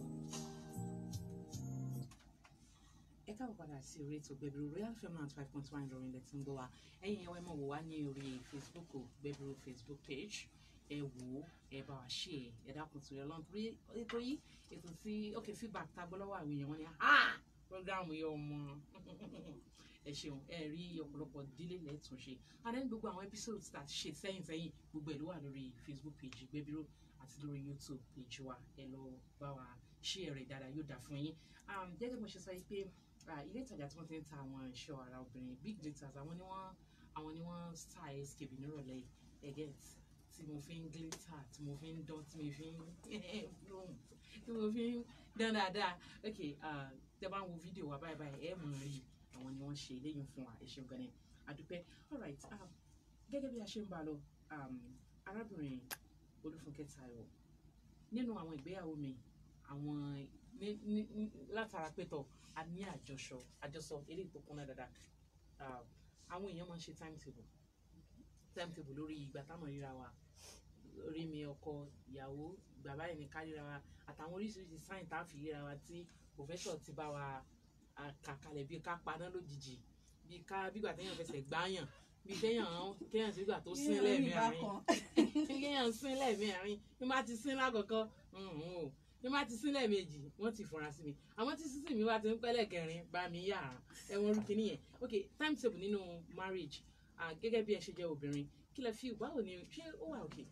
ẹ káàbọ̀ padà sí orí ètò gbẹ̀bìrì royal fm nine five point one ìròyìn lẹ́tí ń gbọ́ wa ẹ̀yin ẹ̀wọ́ ẹ̀ mọ̀ wò wá ní orí facebook o gbẹ̀bìrì facebook page ẹ wò ó ẹ bá wa ṣe ẹ ẹ dákun tó yẹ lọ́n torí ètò yìí ètò tí ok feedback tá a gbọ́ lọ́wọ́ àwọn èèyàn wọn ni ah program yìí ọmọ ẹ ṣeun ẹ rí ọ̀pọ̀lọpọ̀ dílé lẹ́tún ṣe and then gbogbo àwọn episodes tá a ti ṣe sẹ́yìn sẹ́yìn gbogbo ẹ̀ ló wà lórí facebook page gbẹ̀bìrì àti lórí youtube page wa ẹ lọ bá wa ṣe ẹ̀rẹ̀ dáadáa yóò dà fún yín um, gẹ́gẹ́ bí mo ṣe sọ yìí pé ah, ilé ìtajà tí wọ́n ti ń ta àwọn ẹ̀ṣọ́ ara obìnrin big glitters àwọn ni wọ́n àwọn ni wọ́n style skip nírọ̀lẹ́ yìí ẹ̀gẹ́ tí mo fi ń glitter tí mo fi ń dán tí mo fi ń bloom tí mo fi ń dán dáadáa ok ah, tẹ bá ń wo fídíò wa báyìí báyìí ẹ mọ̀ rí àwọn ni wọ́n ṣe eléyìí fún wa ẹ ṣeun gan ni àdúpẹ́ alright um, gẹ́gẹ́ bí a ṣe ń bá a lọ um, arábìnrin olúfúnkẹ́ tayọ̀ nínú àwọn ìgbéyàwó mi àwọn ní ní ní látara pétọ a ní àjọsọ àjọsọ eléyìí tó kúnná dáadáa Ah, àwọn èèyàn máa ń ṣe timetable timetable lórí ìgbà táwọn ríra wa orí mi ọkọ ìyàwó ìgbà báyìí ní ká ríra wa àtàwọn oríṣiríṣi sáìn tá a fi ríra wa tí professor ti bá wa ah, kà kalẹ̀ bí ká paná lójijì bí ká bígbà téèyàn fẹsẹ̀ gbáyàn bí kéèyàn kéèyàn sígbà tó sín lẹ́ẹ̀mẹ́rin kéèyàn sín lẹ́ẹ̀mẹ́rin bí má ti sín lákọ̀ọ́kọ́ o bí má ti sín lẹ́ẹ̀mejì wọ́n ti fura sí mi àmọ́ tí sísìn mi bá ti ń pẹ́lẹ̀ kẹrin bá mi yà á ẹ̀wọ̀n rúkì nìyẹn ok timetable nínú marriage ah, gẹ́gẹ́ bí ẹ ṣe jẹ́ obìnrin kí lẹ fi báwo ni ṣé ó wà òkè.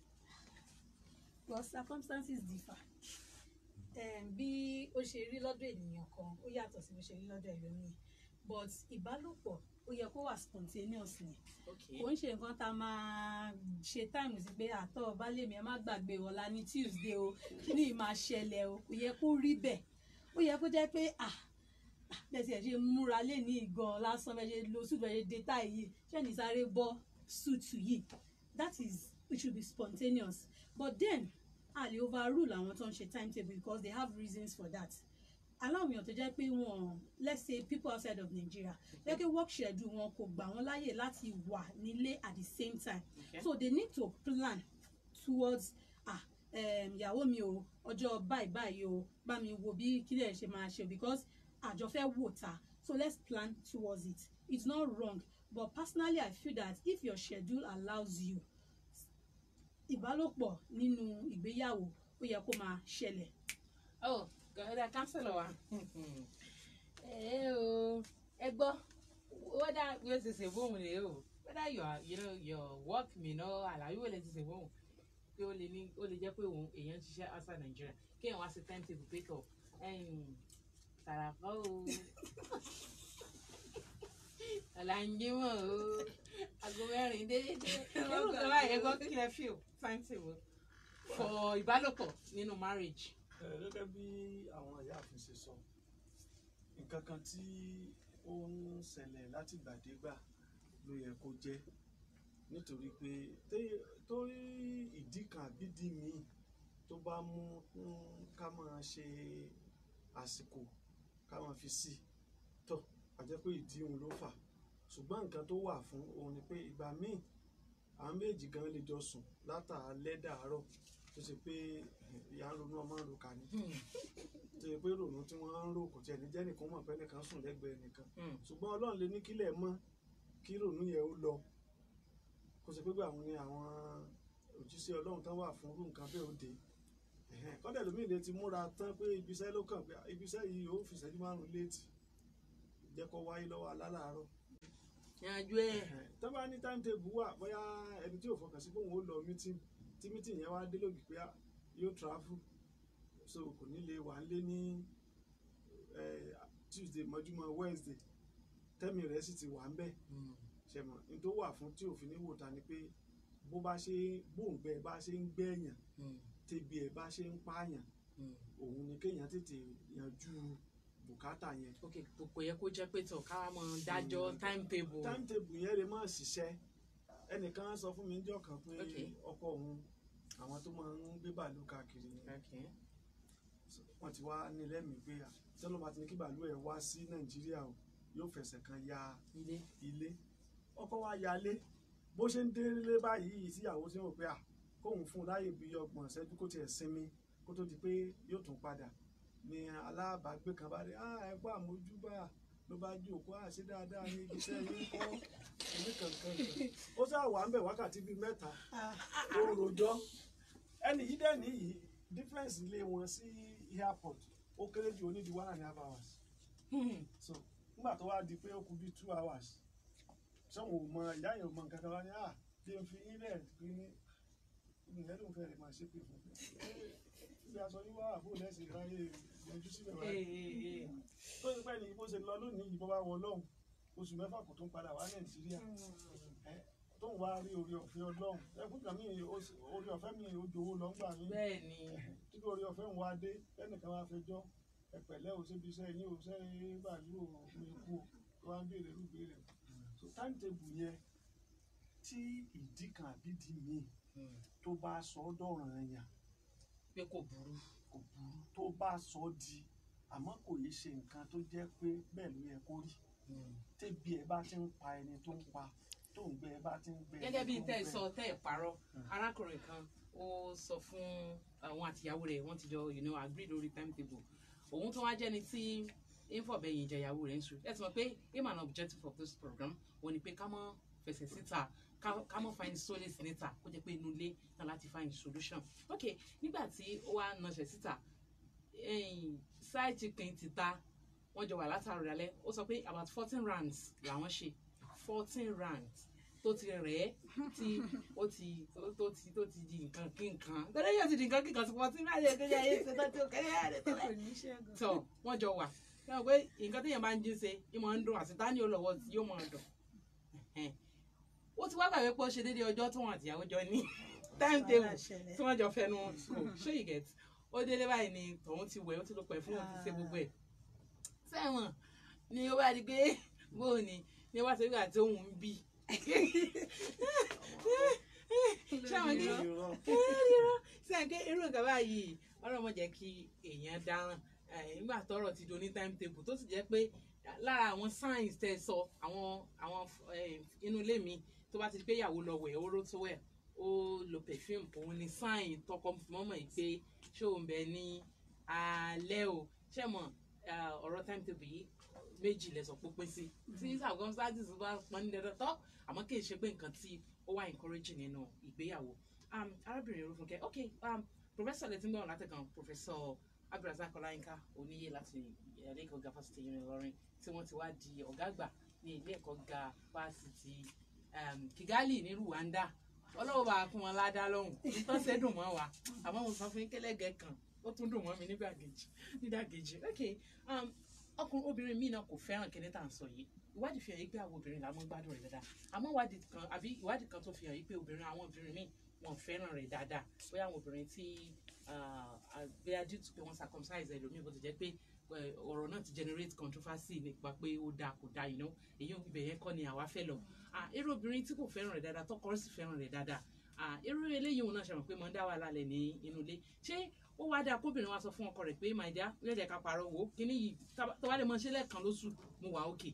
well circumstances differ um, bí ó ṣe rí lọ́dọ̀ ènìyàn kan ó yàtọ̀ sí bó ṣe rí lọ́dọ̀ ẹlòmíì but ìbálòpọ̀ ó yẹ kó wà spontaneous ni ok kò ń ṣe nǹkan tá a máa ṣe time sí pé àtọ̀ baálé mi ẹ má gbàgbé ọ̀la ní tuesday o kí ni máa ṣẹlẹ̀ o kò yẹ kó rí bẹ́ẹ̀ ó yẹ kó jẹ́ pé ah ah, bẹ́ẹ̀ tiẹ̀ ṣe múra lé ní ìgan lásán bẹ́ẹ̀ ṣe lo suit bẹ́ẹ̀ ṣe dé táì yìí ṣé ní sáré bọ́ suit yìí that is it should be spontaneous but then a lè overrule àwọn tó ń ṣe timetable because they have reasons for that aláwọn èèyàn tó jẹ́ pé wọ́n let's say people outside of Nigeria jẹ́ pé work schedule wọn kò gbà wọ́n láyè láti wà nílé at the same time Okay. so they need to plan towards ah um, ìyàwó mi o ọjọ́ báyìí báyìí o bá mi wo bí kílẹ̀ ṣe máa ṣe because àjọ fẹ́ wò ta so let's plan towards it it's not wrong but personally I feel that if your schedule allows you ìbálòpọ̀ nínú ìgbéyàwó ó yẹ kó máa ṣẹlẹ̀ oh gọ̀ọ́dà kánsẹ̀lọ̀ wa ẹ o ẹ gbọ́ whether bí o ti ṣe bóun rè o whether your you know your work mi ná àlàyé wo lè ti ṣe bóun pé ó lè ní ó lè jẹ́ pé òun èèyàn ń ṣiṣẹ́ outside Nigeria kéèyàn wá sí timetable pé tọ̀ tàràkọ́ o ọ̀làǹjẹ́mọ̀ o aago mẹ́rin déédéé irú kan báyìí ẹ gbọ́ kí lẹ feel timetable for ìbálòpọ̀ nínú marriage. Ẹ, gẹ́gẹ́ bí àwọn ìyáàfin ṣe sọ nǹkan kan tí ó ń ṣẹlẹ̀ látìgbàdégbà ló yẹ kó jẹ́ nítorí pé té- torí ìdí kan àbídí míì tó bá mú mm, ká máa ṣe àsìkò ká máa fi sí tó àjẹ́ pé ìdí òun ló fà ṣùgbọ́n nǹkan tó wà fún òun ni pé ìgbà míì àwọn méjì gan lè jọ sùn látàálẹ́ dàárọ̀ tó ṣe pé ìyá ń ronú ọmọ ń ro kà ní Hmm. tó ṣe pé ronú tí wọ́n ń rò kò tiẹ̀ ní jẹ́ nìkan mọ̀ pé nìkan sùn lẹ́gbẹ̀ẹ́ nìkan Hmm. ṣùgbọ́n ọlọ́run lè ní kílẹ̀ mọ́ kí ronú yẹn ó lọ kó ṣe pé pé àwọn ni àwọn òjíṣẹ́ ọlọ́run tán wà fún irú nǹkan bẹ́ẹ̀ ó dé Ẹ̀hẹ́n. kọ́dẹ̀ lómi lè ti múra tán pé ibiṣẹ́ ló kàn pé ibiṣẹ́ yìí ó fi ìṣẹ́jú márùn-ún léètì jẹ́ kó wáyé lọ́wọ́ alálàárọ̀ yanjú ẹ tó bá ní timetable wà bóyá ẹni tí ò fọkàn sí pé òun ó lọ meeting tí meeting yẹn wá dé lòdì pé yóò travel so kò ní lè wà lé ní eh, Tuesday mọ́júmọ́ Wednesday tẹ́mi rẹ̀ sì ti wà ń bẹ̀ ṣẹ̀mọ̀ ní tó wà fún tí òfin ní wò ta ni pé bó bá ṣe bóńgbẹ bá ṣe ń gbẹ̀yàn tẹbi ẹ̀ bá ṣe ń pààyàn òun ni kéèyàn tètè yanjú bùkátà yẹn ok kò kò yẹ kó jẹ pé tọ ká mọ dájọ́ timetable timetable yẹn lè má ṣiṣẹ́ ẹnìkan sọ fún mi níjọ́ kan pé Ok. ọkọ òun àwọn tó máa ń gbé bàálù káàkiri ni ok wọ́n ti wá ní lẹ́mìí pé tẹ́lọ̀ bá ti ní kí bàálù ẹ̀ wá sí nàìjíríà o yóò fẹsẹ̀ kan ya ilé ilé ọkọ wa yalé bó ṣe ń délé báyìí síyàwó tí wọn pé à kóun fún un láyè bíi ọgbọ̀n ìṣẹ́jú kó tiẹ̀ sinmi kó tó di pé yóò tún padà ni alábàágbé kan bá dé ah ẹ gbọ́ àmójúbà ló bá jókòó à sí dáadáa ní ibi iṣẹ́ yín kọ́ ẹni kankan kan ó sá wà ń bẹ̀ wákàtí bíi mẹ́ta ó rojọ́ ẹni yìí dẹ̀ nìyí difference ilé wọn sí airport ó kéré jù onídìí one and a half hours Hmm. so nígbà tó wá di pé ó kù bíi two hours sọ́wọ́n ò mọ ìyá yẹn ò mọ nǹkan kan wá ní à bí n fi ilẹ̀ pé ní ìyẹn ló ń fẹ́ rẹ̀ máa ṣe pé fún mi ibi aṣọ yín wá àbúrò lẹ́sìn ráyè yọjú síbẹ̀ wá Eh, eh, eh. tó ti pẹ́ ní bó ṣe lọ lónìí yìí bó bá wọ lọ́hùn oṣù mẹ́fà kò tó ń padà wá nàìjíríà ẹ tó ń wá rí orí ọ̀fẹ́ ọlọ́hùn ẹkún kan mí orí ọ̀fẹ́ mi ò jowó lọ ń gbà mí bẹ́ẹ̀ ni tí orí ọ̀fẹ́ ń wá dé ẹnìkan wá fẹjọ́ ẹ̀pẹ̀lẹ́ ò síbi iṣẹ́ yín ò sẹ́ bàálù ò mi kú ò tó wá ń béèrè ló béèrè so timetable yẹn tí ìdí kan àbí ìdí míì Hmm. tó bá sọ ọ́ dọ̀ràn yàn pé kò burú kò burú tó bá sọ ọ́ di àmọ́ kò yé ṣe nǹkan tó jẹ́ pé bẹ́ẹ̀ ló yẹ kó rí Hmm. tébi ẹ bá ti ń pa ẹni tó ń pa tó ń gbẹ ẹ bá ti ń gbẹ ẹni gẹ́gẹ́ bí tó ń tẹ́ ẹ gbẹ. sọ tẹ́ ẹ parọ́ Hmm. arákùnrin kan ó sọ fún àwọn àtìyàwó rẹ̀ wọ́n ti jọ you know agree lórí timetable òun tó wá jẹ́ni tí infobẹ̀yìn ìjẹyàwó rẹ̀ ń sùn ẹ ti mọ̀ pé aim and objective of this program wọ́n ní pé ká mọ́ fẹsẹ̀ síta ká ká mọ́ find solace níta kó jẹ́ pé inú ilé náà láti find solution ok nígbà tí ó wá nọṣẹ̀ síta side chicken ti ta wọ́n jọ wà látàrí alẹ́ ó sọ pé about fourteen rounds làwọn ṣe fourteen rounds tó ti rẹ̀ ẹ́ tí ó ti tó tó ti tó ti di nǹkan kí nǹkan tẹ́lẹ̀ yóò ti di nǹkan kí nǹkan sí fourteen rounds yẹn kéde ayé ṣe tó ti kẹ́lẹ́ yára rẹ̀ tẹ́lẹ̀ tọ wọ́n jọ wà sọ pé nǹkan téèyàn bá ń jí ṣe ìmọ̀ ń dùn àti tání olówó tí yóò máa dùn Ẹ̀hẹ́n. ó ti wá gbàgbé pé ó ṣe déédéé ọjọ́ tí wọ́n àtìyàwó jọ ní time table tí wọ́n jọ fẹnu kò ṣé you get ó délé báyìí ni tòun ti wẹ̀ ó ti lọ pẹ̀ fún òun ti ṣe gbogbo ẹ̀ sẹ́wọ̀n ni ó bá di pé bóun ni ni wọ́n ti rí àti òun ń bí sẹ́wọ̀n kí Irọ́. sẹ́wọ̀n kí irú nǹkan báyìí ọlọ́mọ jẹ́ kí èèyàn dáràn eh, nígbà tọ́rọ̀ ti do ní timetable tó sì jẹ́ pé lára àwọn signs tẹ́ ẹ sọ àwọn àwọn eh, inú ilé mi tó bá ti di pé ìyàwó lọ wẹ̀ ó ró tó wẹ̀ ó lo perfume òun ni sign tọkọ mọ́mọ́ yìí pé ṣé òun bẹ ní alẹ́ o ṣé mọ̀ ah, ọ̀rọ̀ timetable yìí méjì lẹ́sọ̀ pé pín sí tí circumstances bá pọn ní dandan tọ́ àmọ́ kì í ṣe pé nǹkan tí ó wà encouraging nínú ìgbéyàwó um, arábìnrin Olúfúnkẹ́ ok um, professor lẹ́tí ń gbọ́n láti kan professor Abdulrasaq Ọláyínká Oníyè láti ilé ẹ̀kọ́ ga fásitì Ìlọrin tí wọ́n ti wá di ọ̀gá àgbà ní ilé ẹ̀kọ́ ga fásitì um, Kigali ní Rwanda ọlọ́wọ́ bá kún wọn ládàá lọ́hùn nítorí ṣe dùn mọ́ wa àmọ́ mo sọ fún yín kẹ́lẹ́gẹ́ kan ó tún dùn mọ́ mi nígbàkejì nídàkejì ok um, ọkùnrin obìnrin míì náà kò fẹ́ràn kíní tá à ń sọ yìí ìwádìí fi hàn yìí pé àwọn obìnrin làwọn gbádùn rẹ̀ dáadáa àmọ́ ìwádìí kan àbí ìwádìí kan tó fi hàn yìí pé obìnrin àwọn obìnrin míì wọn fẹ́ràn rẹ̀ dáadáa bóyá àwọn obìnrin tí bóyá due to pé wọ́n circumcise ẹlòmíì bó ti jẹ́ pé eh, ọ̀rọ̀ náà ti generate controversy nípa pé ó dáa kò dáa you know èyí ò ibẹ̀ yẹn kọ́ ni àwa fẹ́ lọ Ah, irú obìnrin tí kò fẹ́ràn rẹ̀ dáadáa tọkọ rẹ̀ sì fẹ́ràn rẹ̀ dáadáa Ah, irú eléyìí òun náà ṣe mọ̀ pé mo ń dá wàhálà lẹ̀ ní inú ilé ṣé ó wá dáa kóbìnrin wa sọ fún ọkọ rẹ̀ pé my dear yóò jẹ́ ká parọ́ wò ó kíní yìí tá- tó bá lè mọ ṣe lẹ́ẹ̀kan lóṣù mo wà òkè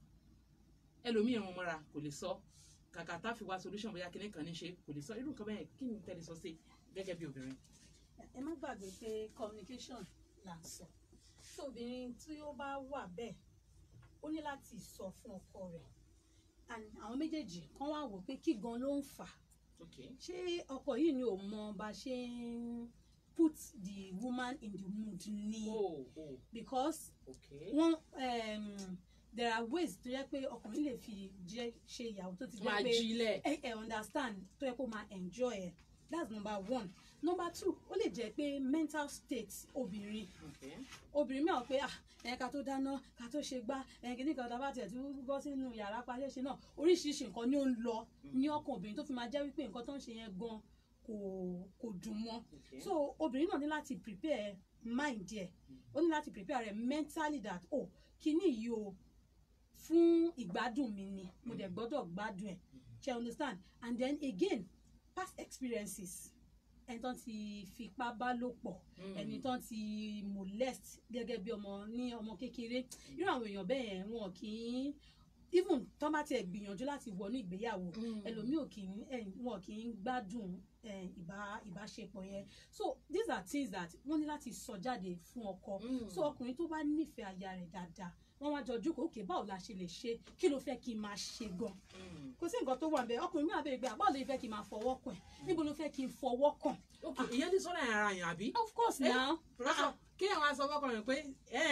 ẹlòmíì ẹ̀wọ̀n mọ́ra kò lè sọ kàkà tá a fi wá solution bóyá kíní kan ní ṣe kò lè sọ irú nǹkan bẹ́ẹ̀ kí ni tẹ́lẹ̀ sọ sí gẹ́gẹ́ bí obìnrin. ẹ má gbàgbé pé communication là ń sọ tí obìnrin tí ó bá wà bẹ́ẹ̀ ó ní láti sọ fún ọkọ rẹ̀ and àwọn méjèèjì kan wá wò pé kí gan ló ń fà á okay ṣé ọkọ yìí ni ò mọ bá ṣe ń put the woman in the mood ni oh oh because okay wọn um, there are ways tó yẹ pé ọkùnrin lè fi jẹ ṣe ìyàwó tó ti máa jẹ pé jílẹ̀ ẹ ẹ understand tó yẹ kó máa enjoy ẹ that's number one number two ó lè jẹ pé mental state obìnrin okay obìnrin mìíràn pé ah ẹ ká tó dáná ká tó ṣe gbá ẹ kìíní kan tábà tiẹ̀ tí ó bọ́ sínú yàrá paṣẹ́ṣe náà oríṣiríṣi nǹkan ni ó ń lọ ní ọkàn obìnrin tó fi máa jẹ́ wípé nǹkan tó ń ṣe yẹn gan kò kò dùn mọ́ okay so obìnrin náà ní láti prepare mind ẹ̀ ó ní láti prepare rẹ̀ mentally that oh kíní yìí o fún ìgbádùn mi ni mo dẹ̀ gbọ́dọ̀ gbádùn ẹ̀ ṣe understand and then again past experiences ẹni tán ti fipá bá lò pọ̀ Mm. ẹni tán ti molest gẹ́gẹ́ bí ọmọ ní ọmọ kékeré irú àwọn èèyàn bẹ́ẹ̀ yẹn wọn kì í even tó bá tiẹ̀ gbìyànjú láti wọnú ìgbéyàwó ẹlòmíì ò kì í ẹ, wọn kì í gbádùn ẹ, ìbá ìbáṣepọ̀ yẹn so these are things that wọ́n ní láti sọ jáde fún ọkọ Mm. so ọkùnrin tó bá nífẹ̀ẹ́ aya rẹ̀ dáadáa wọ́n wá jọ jókòó òkè báwo la ṣe lè ṣe kí ló fẹ́ kí n máa ṣe gan kò sí nǹkan tó wà bẹ́ẹ̀ ọkùnrin mi àbẹ̀rẹ̀ gbé àbáwọ̀ lè fẹ́ kí n máa fọwọ́ kàn ẹ́ níbo ló fẹ́ kí n fọwọ́ kàn ok ìyẹn ti sọ́nà ara yàn àbí. of course Eh, now professor kí àwọn aṣọ fọkànrin pé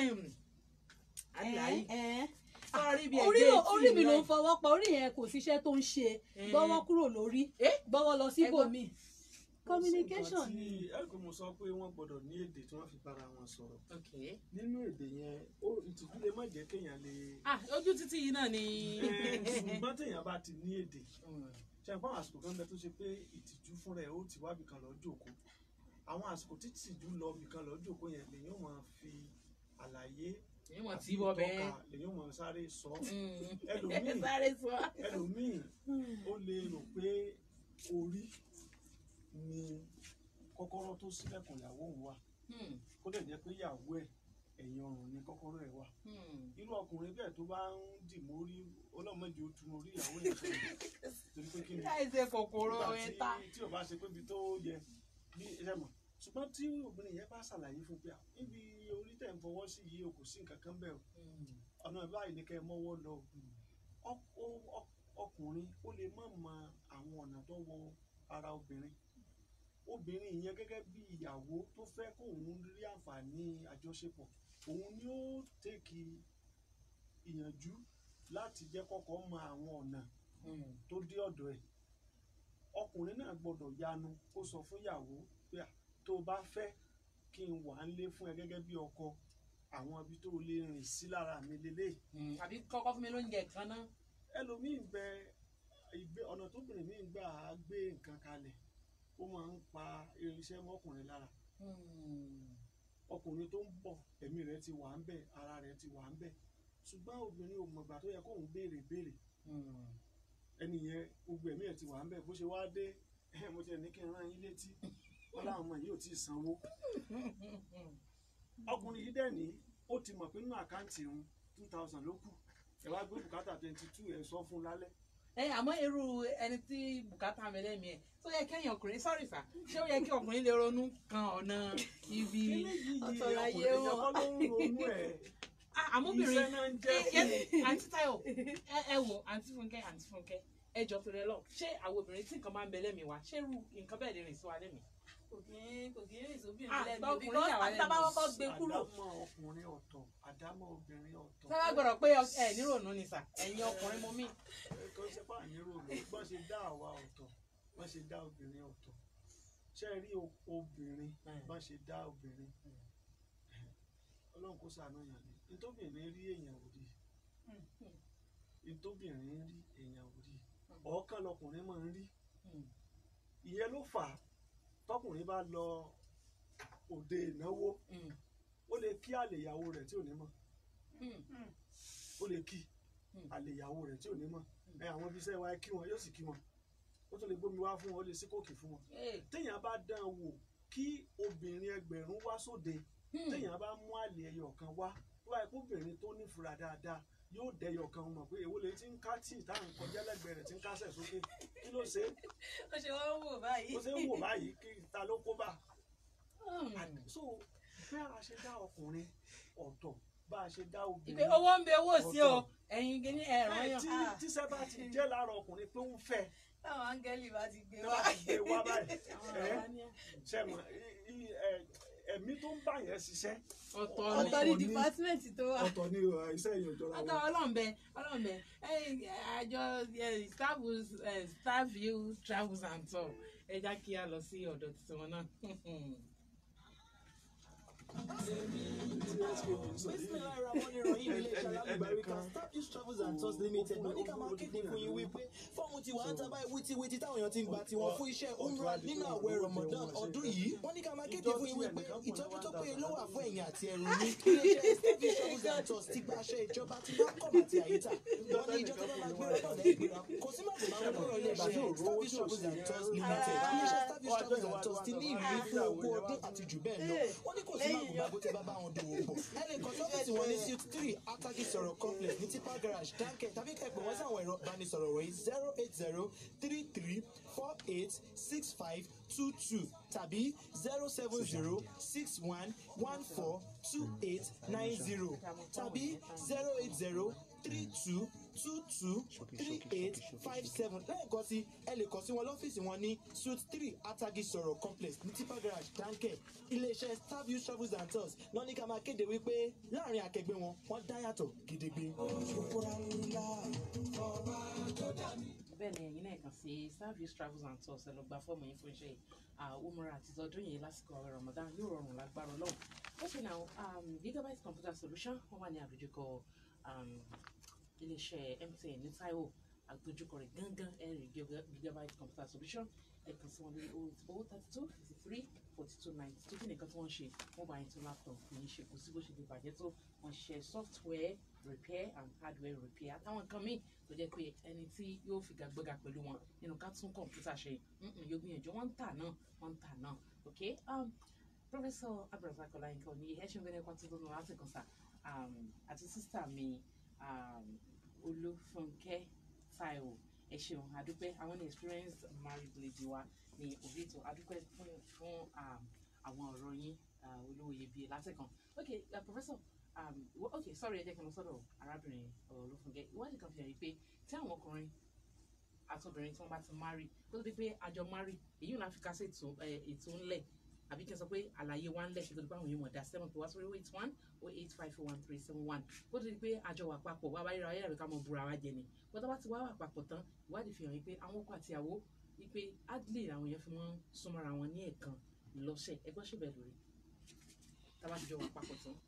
àdìláyé ẹ ẹ sọ́ọ́rí bíi orí ẹgbẹ́ orí mi ló ń etí fọwọ́ pa orí yẹn kò síṣẹ́ tó ń ṣe Eh. gbọ́wọ́ kúrò lórí Eh? gbọ́wọ́ lọ síbòmí Ó communication sì nǹkan ni tí ẹ pé mo sọ pé wọ́n gbọ́dọ̀ ní èdè tí wọ́n fi bára wọn sọ̀rọ̀ ok nínú èdè yẹn ó ìtìjú lè má jẹ́ kéèyàn lè ah ojú títí yìí náà ni. Eh, ṣùgbọ́n téèyàn bá ti ní èdè Mm. ṣe àpá àwọn àsìkò kan bẹ tó ṣe pé ìtìjú fúnra ẹ̀ ó ti wábì kan lọ jókòó àwọn àsìkò tí ìtìjú lọ bì kan lọ jókòó yẹn lèyìn ó máa fi àlàyé èyí wọ́n àti ti bọ́ bẹ́ẹ̀. ìtọ́ka lèyìn ó máa sáré sọ Mm. ẹlòmíì sáré sọ. ẹlòmíì ó lè rò pé orí ni kọ́kọ́rọ́ tó ṣílẹ̀kùn ìyàwó òun wà Mm. kó dẹ̀ jẹ́ pé ìyàwó ẹ̀ ẹ̀yìn ọrùn ni kọ́kọ́rọ́ ẹ̀ wà Mm. irú ọkùnrin bẹ́ẹ̀ tó bá ń dì mórí ọlọ́mọdé ó tún orí ìyàwó yẹn sọ̀rọ̀ torí pé kí ni láì ṣe kòkòrò nígbà ẹ̀ta. tí tí o bá ṣe pé ibi tó yẹ bí ẹ mọ̀ ṣùgbọ́n tí obìnrin yẹn bá ṣàlàyé fún pé à, níbi orí tẹ̀ ń fọwọ́ sí yìí o kò sí nǹkan kan bẹ́ẹ̀ o ọ̀nà báyìí ni kẹ́ ẹ mọ́wọ́ lọ o. Ọ- ọ- ọ- ọkùnrin ó lè má mọ àwọn ọ̀nà tó wọ ara obìnrin obìnrin yẹn gẹ́gẹ́ bí ìyàwó tó fẹ́ kóun rí àǹfààní àjọṣepọ̀ òun ni ó tèkì ìyànjú láti jẹ́ kọ́kọ́ mọ àwọn ọ̀nà Mm. tó dé ọ̀dọ̀ ẹ̀ ọkùnrin náà gbọ́dọ̀ yanu kó sọ fún ìyàwó pé à, tó o bá fẹ́ kí n wà ń lé fún ẹ gẹ́gẹ́ bí ọkọ àwọn ibi tó o lè rìn sí lára mi lélẹ̀ Mm. àbí kọ́kọ́ fún mi lóúnjẹ kan náà. ẹlòmíín bẹ ìgbé ọ̀nà tóbìnrin míín gbà á gbé nǹkan kalẹ̀ ó máa ń pa irinṣẹ́ mọ́kùnrin lára Mm. ọkùnrin tó ń bọ̀ ẹ̀mí rẹ̀ ti wà ń bẹ̀ ara rẹ̀ ti wà ń bẹ̀ ṣùgbọ́n obìnrin ò mọ̀gbà tó yẹ kóun béèrè béèrè Mm. ẹni yẹn gbogbo ẹ̀mí ẹ̀ ti wà ń bẹ̀ bó ṣe wá dé ẹ̀ mo ti ẹ̀ ní kí n rán yín létí wọn láwọn ọmọ yìí ò tí ì sanwó ọkùnrin yìí dẹ̀ ní ó ti mọ̀ pé nínú àkáǹtì òun two thousand ló kù ẹ̀ wá gbé bùkátà twenty two ẹ̀ sọ fún un lálẹ́ ẹ àmọ́ irú ẹni tí bùkátà mi lẹ́mìí ẹ̀ tó yẹ kẹ́yìn ọkùnrin sọ́rí sà ṣé ó yẹ kí ọkùnrin lè ronú kan ọ̀nà ibi eléyìí ọ̀tọ̀ láyé ọkùnrin èèyàn wọn. kọ́ ló ń ronú ẹ̀ Ah, àmọ́bìnrin iṣẹ́ náà ń jẹ́ ẹ ẹ àǹtí Táyọ̀ ẹ ẹ wò àǹtí Fúnkẹ́ àǹtí Fúnkẹ́ ẹ jọ torí ẹ lọ ṣé àwọn obìnrin tí nǹkan máa ń bẹ lẹ́mìí wa ṣé irú nǹkan bẹ́ẹ̀ lè rìn sí wa lẹ́mìí. kò kí kò kí rìn sóbìnrin Ah, lẹ́nu tọkùnrin because yà wá lẹ́nu. àtàbá kọ́kọ́ gbé kúrò àdámọ̀ ọkùnrin ọ̀tọ̀ àdámọ̀ obìnrin ọ̀tọ̀ sábà gbọ́dọ̀ pé ẹ níròónú ni sà ẹ̀yin ọkùnrin mo mí. ẹ̀kọ́ sẹ́pà nírò ló bọ́n ṣe dá àwa ọ̀tọ̀ bọ́n ṣe dá obìnrin ọ̀tọ̀ ṣe rí o- obìnrin bọ́n ṣe dá obìnrin ọlọ́run kó ṣàánú yàn ni nítòbìnrin rí èèyàn ò rí nítòbìnrin rí èèyàn ò rí ọ̀ọ́kàn lọkùnrin máa ń rí ìyẹn ló fà á tọkùnrin bá lọ òde ìnáwó Mm. ó lè kí àlè ìyàwó rẹ̀ tí ò ní mọ̀ Mm. ó lè kí Mm. àlè ìyàwó rẹ̀ tí ò ní mọ̀ ẹ àwọn ibi iṣẹ́ wa ẹ kí wọn yóò sì kí wọn ó tún lè gbómi wá fún wọn ó lè sí kòkì fún wọn Hey. téèyàn bá dán an wò kí obìnrin ẹgbẹ̀rún wá sóde Hmm. téèyàn bá mú àlè ẹyọ kan wá tó báyìí kó obìnrin tó nífura dáadáa yóò dẹyọ kan mọ̀ pé èwo lè ti ń ká tíì táwọn kọjá lẹ́gbẹ̀ẹ́ rẹ̀ ti ń kásẹ̀ sókè kí ló ṣe é ó ṣe wọ́n wò báyìí. ó ṣe ń wò báyìí kí ta ló kó bá Mm. so bí a ṣe dá ọkùnrin ọ̀tọ̀ bá a ṣe dá ìpè obìnrin owó ń bẹ owó sí o ẹ̀yin kìíní ẹ̀rọ Bẹ́ẹ̀ yàn. tí tíṣẹ́ bá ti jẹ́ lára ọkùnrin pé ó ń fẹ́ táwọn áńgẹ́lì bá ti gbé ẹ wá. bá ti gbé wá báyìí Àwọn ẹ àwa ní ṣẹ́mọ̀ ẹ̀mí tó ń bá yẹn ṣiṣẹ́ ọ̀tọ̀ ni. ọ̀tọ̀ ní ọ̀tọ̀ ní- dìpátímẹ̀ntì tó wà. ọ̀tọ̀ ni uh, iṣẹ́ yẹn ò jọra ọ̀tọ̀ wọn. ọlọ́m̀bẹ ọlọ́m̀bẹ ẹ̀yin àjọ eh, travels eh, Starview travels and tour ẹ já kí a lọ sí ọ̀dọ̀ tiwọn náà. travels and tours limited ló ní ká máa kéde fún yín wípé fọ́ọ̀mù ti wà á tábà wítíwítí táwọn èèyàn ti ń gbà tiwọn fún iṣẹ́ umrah nínú àwẹ̀ ramadan ọdún yìí wọ́n ní ká máa kéde fún yín wípé ìtọ́jú tó péye ló wà fún ẹ̀yìn àti ẹrù ní iléeṣẹ́ travels and tours ti gba aṣẹ ìjọba ti máa kọ̀ àti àyíká wọ́n ní ìjọ tó bá máa gbé ọ̀dọ̀ ẹgbẹ̀rún kò sí màgbé máa kọ́rọ̀ iléeṣẹ́ Starvis Travels and Tours Limited iléeṣẹ́ Starvis Travels and Tours ti ní ìrírí fún ogún ọdún àti jù bẹ́ẹ̀ lọ wọ́n ní kò sí màgòmágó tẹ bá bá wọn dòwò pọ̀ ẹ lè kàn sọ́fíìsì wọn ní suite three ataki sọ̀rọ̀ complex ní tipa garage dáńkẹ́ tàbí kẹ́pẹ́ wọ́n sáwọn ẹ̀rọ ìbánisọ̀rọ̀ wọ̀nyí zero eight zero three three four eight six five two two tàbí zero seven zero six one one four two eight nine zero tàbí zero eight zero three two two two three eight five seven lẹ́ẹ̀kan sí ẹ lè kàn sí wọn lọ́fíìsì wọn ní suite three atagi sọ̀rọ̀ complex ní tipa garage dáńkẹ́ iléeṣẹ́ starview travels and tours náà ní ká máa kéde wípé láàrin akẹgbẹ́ wọn wọ́n dá yàtọ̀ gidigbe. bẹ́ẹ̀ ni ẹ̀yin náà kàn sí Starview travels and tours ẹ lọ gba fọ́ọ̀mù yín fún iṣẹ́ umura àti tọdún yìí lásìkò àwẹ̀ Ramadan yóò rọrùn lágbára Ọlọ́run okay now um, gigabyte computer solution wọ́n wà ní àdójúkọ um, iléeṣẹ́ MTN ní Taiwo àdójúkọ rẹ̀ gángan ẹ̀rì gigabyte computer solution ẹ kàn sí wọn lórí owó thirty two fifty three forty two ninety two kí nìkan tí wọ́n ṣe wọ́n bá yín tó laptop yìí ṣe kò sí bó ṣe lè bàjẹ́ tó wọ́n ṣe software repair and hardware repair àtàwọn nǹkan míì tó jẹ́ pé ẹni tí yóò figagbága pẹ̀lú wọn nínú ká tún kọ̀ǹpútà ṣe mm-mm, yóò gbìyànjú wọ́n ń tà náà wọ́n ń tà náà ok um, professor abdulrasaq ọláyínká ní ẹ ṣe ń bẹ̀rẹ̀ pàtó lónìí láti kàn sá um, àti sísítà mi um, olúfúnkẹ́ táíwò ẹ ṣeun àdúpẹ́ àwọn ní experienced married lady wa ní òbí ètò àdúpẹ́ fún fún um, àwọn ọ̀rọ̀ yín uh, olówó iyebíye látẹ̀kàn ok uh, professor um, wh- ok sorry ẹ jẹ́ kí n lọ sọ́dọ̀ arábìnrin olúfúnkẹ́ ìwádìí kan fi hàn yí pé tí àwọn ọkùnrin àtobìnrin tí wọ́n bá ti marry kó tó di pé àjọ marry èyí ò náà fi kásẹ̀ ètò ẹ̀, ètò ńlẹ̀ àbí kí n sọ pé àlàyé wa ńlẹ̀ kí tó di pé àwọn èèyàn mọ̀ dá seven pé wá sórí eight one oh eight five four one three seven one kó tó di pé àjọ wà papọ̀ wá wáyé ra ayé rẹ̀ ká mọ búra wa jẹ ni bó tó bá ti wá wà papọ̀ tán ìwádìí fi hàn yí pé àwọn ọkọ àti ìyàwó wípé adley làwọn èèyàn fi mọ́ súnmọ́ra wọn ní ẹ̀ẹ̀kan lọ́sẹ̀ ẹgbọ́n ṣe bẹ́ẹ̀ lórí tá a bá ti jọ wà papọ̀ tán.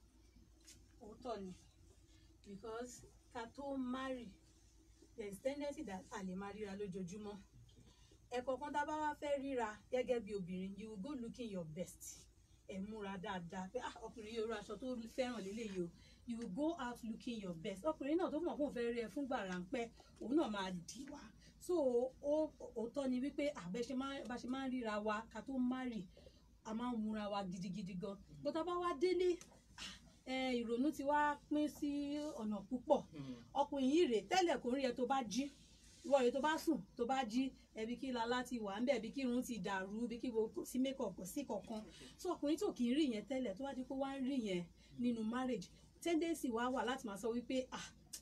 òótọ́ ni because ká tó marry there is tendency that a lè máa ríra lójoojúmọ́ ẹ̀kọ̀ọ̀kan tá a bá wá fẹ́ ríra gẹ́gẹ́ bí obìnrin you will go looking your best ẹ̀ múra dáadáa pé ah ọkùnrin yóò rọ aṣọ tó fẹ́ràn lélẹ́yìí o you will go out looking your best ọkùnrin náà tó mọ̀ fún òun fẹ́ rí ẹ fúngbà ráńpẹ́ òun náà máa dì wá so ó òótọ́ ni wípé àbẹ́ṣe bá ṣe máa ń ríra wa ká tó marry a máa ń múra wa gidigidi gan bó tá a bá wá délé ah, eh, ìrònú ti wá pín sí ọ̀nà púpọ̀ ọkùnrin yìí rèé tẹ́lẹ̀ kò rí ẹ tó bá jí ìwọ rèé tó bá sùn tó bá jí ẹbí kí lala ti wà ń bẹ̀ bí kí irun ti dàrú bí kí kò sí makeup kò sí kankan so ọkùnrin tó kì í rí yẹn tẹ́lẹ̀ tó wá di pé wá ń rí yẹn nínú marriage tendency wá wà láti máa sọ wípé ah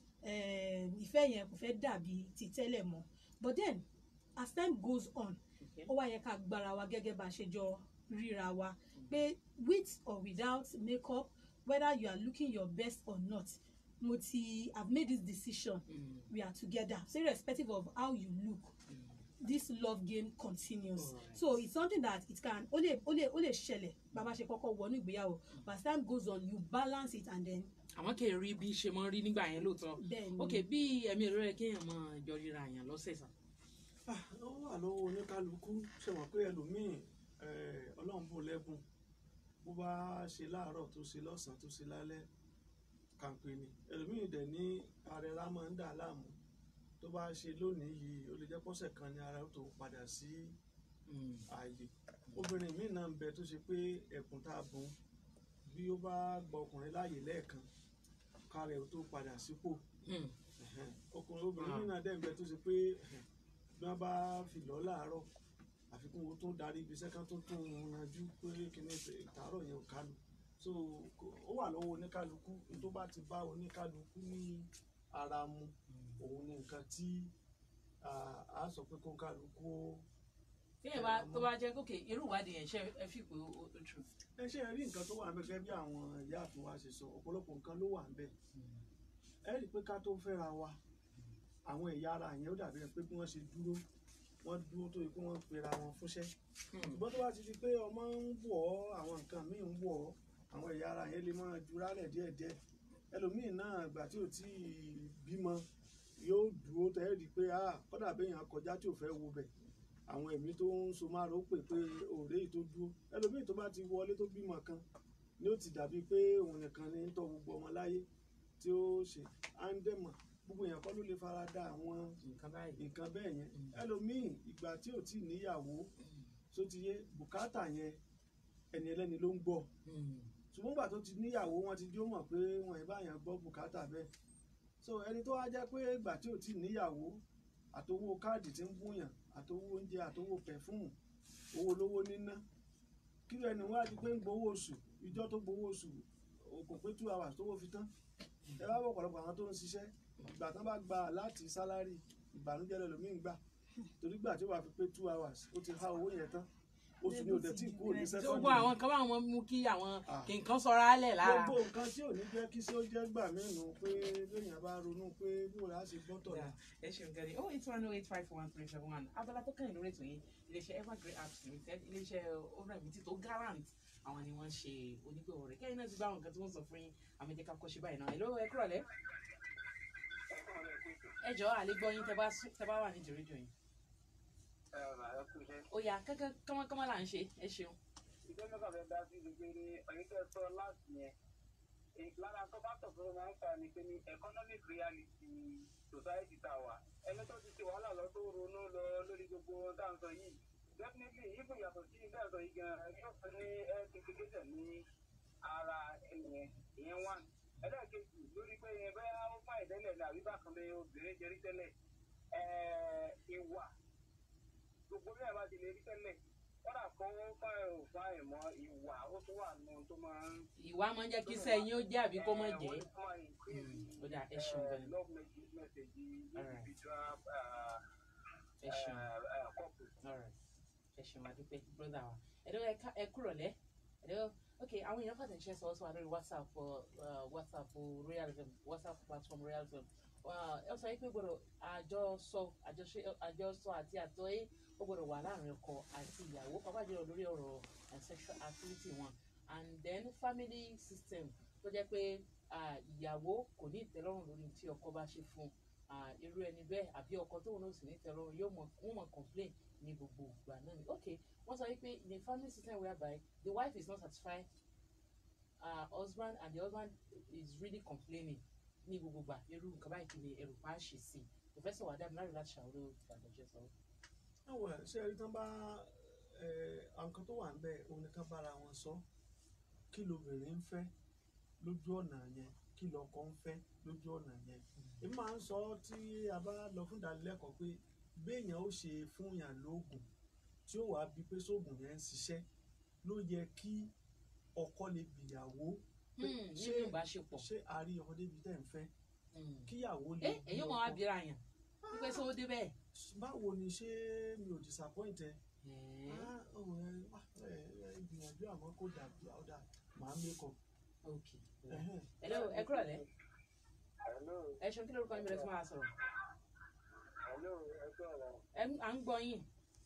eh, ìfẹ́ yẹn kò fẹ́ dàbí ti tẹ́lẹ̀ mọ́ but then as time goes on ó wá yẹ ká gbára wa gẹ́gẹ́ bá a ṣe jọ ríra wa pé with or without makeup whether you are looking your best or not mo ti have made this decision Mm. we are together so irrespective of how you look this love game continues Alright. so it's something that it can ó lè ó lè ó lè ṣẹlẹ̀ bàbá ṣe kọ́kọ́ wọnú ìgbéyàwó but as time goes on you balance it and then àwọn kì í rí bí ṣe mọ́ rí nígbà yẹn lóòótọ́ then ok bí ẹ̀mí rẹ̀ kéèyàn máa jọ ríra àyàn lọ́sẹ̀ sàn. Ah, ó wà lọ́wọ́ oníkálukú ṣe wọ́n pé ẹlòmíì eh, ọlọ́run bò lẹ́bùn bó bá ṣe láàárọ̀ tó ṣe lọ́sàn-án tó ṣe lálẹ́ kàǹpé ni ẹlòmíì dẹ̀ ní arẹra máa ń dà á láàmú tó bá ṣe lónìí yìí ó lè jẹ́ pọ́sẹ̀ kan ní ara ó tó padà sí Mm. ààyè obìnrin míì náà ń bẹ tó ṣe pé ẹ̀kún tá a bùn bí ó bá gba ọkùnrin láàyè lẹ́ẹ̀kan kárẹ̀ ó tó padà sípò Mm. Ẹ̀hẹ́n. ọkùnrin obìnrin Ah. míì náà dẹ̀ ń bẹ tó ṣe pé ẹ̀hẹ́n, bí wọ́n bá fi lọ́ láàárọ̀ àfikún wo tó darí ibi iṣẹ́ kan tó tún un ranjú pé kíní ìtàárọ̀ yẹn ò kálu so kò- ó wà lọ́wọ́ oníkálukú ní tó bá ti bá oníkálukú ní ara mu òun ni nǹkan tí ah, a sọ pé kó kálukú ó téèyàn bá tó bá jẹ́ kókè irú ìwádìí yẹn ṣe ẹ fi pé ó ó true. ẹ ṣe rí nǹkan tó wà ń bẹ gẹ́gẹ́ bí àwọn ìyá àfin wa ṣe sọ ọ̀pọ̀lọpọ̀ nǹkan ló wà ń bẹ ẹ rí i pé ká tó fẹ́ra wa àwọn ẹ̀yà ara yẹn ó dàbí ẹ pé bí wọ́n ṣe dúró wọ́n dúró tó yẹ pé wọ́n pera wọn fúnṣẹ́ Mm. ṣùgbọ́n tó bá ti di pé ọmọ ń wọ̀ ọ́ àwọn nǹkan míì ń wọ̀ ọ́ àwọn ẹ̀yà ara yẹn lè máa jurálẹ̀ díẹ̀díẹ̀ ẹlòmíì náà ìgbà tí ò tí ì bímọ yóò dúró tẹ́ ẹ rí i pé ah kọ́dà béèyàn kọjá tí ò fẹ́ wo bẹ̀ àwọn ẹ̀mí tó ń so máa rò ó pè pé òré yìí tó dúró ẹlòmíì tó bá ti wọlé tó bímọ kan ni ó ti dàbí pé òun nìkan ní ń tọ́ gbogbo ọmọ láyé tí ó ṣe á ń dẹ̀mọ̀ gbogbo èèyàn kọ́ ló lè fara da àwọn nǹkan báyìí. nǹkan bẹ́ẹ̀ yẹn Mm. ẹlòmíì ìgbà tí ò tí ì níyàwó tó ti yé bùkátà yẹn ẹni ẹlẹ́ni ló ń gbọ́ Mm. ṣùgbọ́n ìgbà tó ti níyàwó wọn ti jó mọ̀ pé wọn ì bá yàn gbọ́ bùkátà bẹ́ẹ̀ so ẹni tó wá jẹ́ pé ìgbà tí ò tí ì níyàwó àtowó káàdì tí ń búyàn àtowó oúnjẹ àtowó pẹ̀fúmù owó olówó níná kí ló ẹni wá di pé ń gbowó oṣù ìjọ tó gbowó oṣù kò pé two hours tówó fi tán ẹ bá bọ̀ ọ̀pọ̀lọpọ̀ àwọn tó ń ṣiṣẹ́ ìgbà tán bá gba láti sálárì ìbànújẹ́ lẹ́lòmíì ń gbà torí gbà tí ó wà fi pé two hours ó ti há owó yẹn tán oṣù ni ò dẹ̀ tí kúrò ní tí sẹ́kọ̀ndì gbogbo àwọn kan bá wọn mú kí àwọn Ah. kí nǹkan sọra álẹ̀ lára. gbogbo nǹkan tí ò ní jẹ́ kí sí ó jẹ́ gbà mẹ́nu pé lóyìn bá ronú pé bí wọ́n á ṣe gbọ́tọ̀ Yeah, la ẹ ṣeun gẹ́gẹ́ oh eight one oh eight five one three seven one abala tó kàn lórí ètò yìí iléeṣẹ́ evergreen apps limited iléeṣẹ́ oremiti tó garant àwọn ni wọ́n ṣe onígbòho rẹ̀ kẹ́yìn náà ti bá àwọn nǹkan tí wọ́n sọ fún yín àmì ìjẹ́ká kọ́ ṣe báyìí náà ẹ̀ ló ẹ kúrọ̀ lẹ́. ẹ jọ àlégbọ́ yín tẹ́ bá sún- tẹ́ bá wà ní ìdíríjọ yìí ó yá kankan kọ́mọ́kọ́mọ́ là ń ṣe ẹ ṣeun. ìjọba mẹ́ta fẹ́ dá sí gbogbo ní ọ̀yìn tẹ́ sọ láti yẹn Èyí lára tó bá tọ̀ fún máa ń fa ni pé ní economic reality society tá a wà ẹni tó ti ṣe wàhálà lọ tó ronú lọ lórí gbogbo ohun tá à ń sọ yìí definitely even yàtọ̀ sí ilé ẹ̀sọ́ yìí gan yóò fẹ́ ní health implication ní ara ẹnìyẹn ìyẹn one ẹlẹ́ẹ̀kejì lórí pé yẹn bẹ́ẹ̀ ó fà ìdẹ́lẹ̀ ní àbí bákan lé obìnrin jẹrí tẹ́lẹ̀ ẹ̀ẹ́ ìwà gbogbo bí ẹ bá ti lè rí tẹ́lẹ̀ kọ́dà kan ó fà ẹ̀ ò fà ẹ̀ mọ́ ìwà ó tún wà nù tó máa ń. ìwà máa ń jẹ́ kí sẹ́yìn ó jẹ́ àbí kó má jẹ́. Wọ́n tún máa increase, Mm, ó dà, ẹ ṣeun eh, gan-an. love message message Alright. individual uh, ẹ ṣeun. uh, couple. Alright. ẹ ṣeun adúpẹ́ brother wa ẹ̀dọ́ ẹ̀ka ẹ̀kúrọ̀ lẹ́ ẹ̀dọ́ ok àwọn èèyàn pàtàkì ṣe sọ ọ́ sọ wa lórí whatsapp uh, whatsapp royal fm whatsapp platform royal fm Uh, ẹ sọ yìí pé gbọ́dọ̀ àjọsọ àjọṣe àjọsọ àti àtọ́yé ó gbọ́dọ̀ wà láàrin ọkọ àti ìyàwó pàápàá jùlọ lórí ọ̀rọ̀ uh, sexual activity wọn and then family system tó jẹ́ pé uh, ìyàwó kò ní ìtẹ́lọ́rùn lórí tí ọkọ bá ṣe fún uh, irú ẹni bẹ́ẹ̀ àbí ọkọ tóun náà sì ní ìtẹ́lọ́rùn yóò mọ̀ wọ́n mọ̀ complain ní gbogbo ìgbà náà ni ok wọ́n sọ wípé in a family system whereby the wife is not satisfied uh, husband and the husband is really complaining ní gbogbo ìgbà irú nǹkan báyìí kì í ẹrù pa á ṣe sí i professor wadam lárí láti ṣàwọ́rọ́ ìgbàgbọ́jẹ́ sọ. àwọn ṣe rí tán bá ẹ, àwọn kan tó wà ń bẹ òun ni kán bára wọn sọ kí lobìnrin ń fẹ́ lójú ọ̀nà yẹn kí lọkọ ń fẹ́ lójú ọ̀nà yẹn èmi máa ń sọ tí a bá lọ fún ìdánilẹ́kọ̀ọ́ pé béèyàn ó ṣe fún yàn lóògùn tí ó wàá bí pé sóògùn yẹn ń ṣiṣẹ́ ló yẹ kí ọkọ lè bìyàwó pé nínú ṣé ìbáṣepọ̀ ṣé a rí ọmọdé bíi tẹ́ ń fẹ́ Mm. kíyàwó lè ẹ bí èyí mọ̀ wá ọkọ. bíra yàn wípé sọ ó dé bẹ́ẹ̀. báwo ni ṣé mi ò disappoint ẹ Ẹ̀ẹ́, Ah, oh, ẹ, ah, ẹ, ẹ, gbìyànjú àmọ́ kó dàbí ọ̀dà màá mẹ́kọ̀. ok hello ẹ kúrọ̀ lẹ́ hello ẹ ṣeun kí lórúkọ yín bẹ̀rẹ̀ fún wa sọ̀rọ̀ hello ẹ sọ̀rọ̀ ẹ ń- à ń gbọ́ yín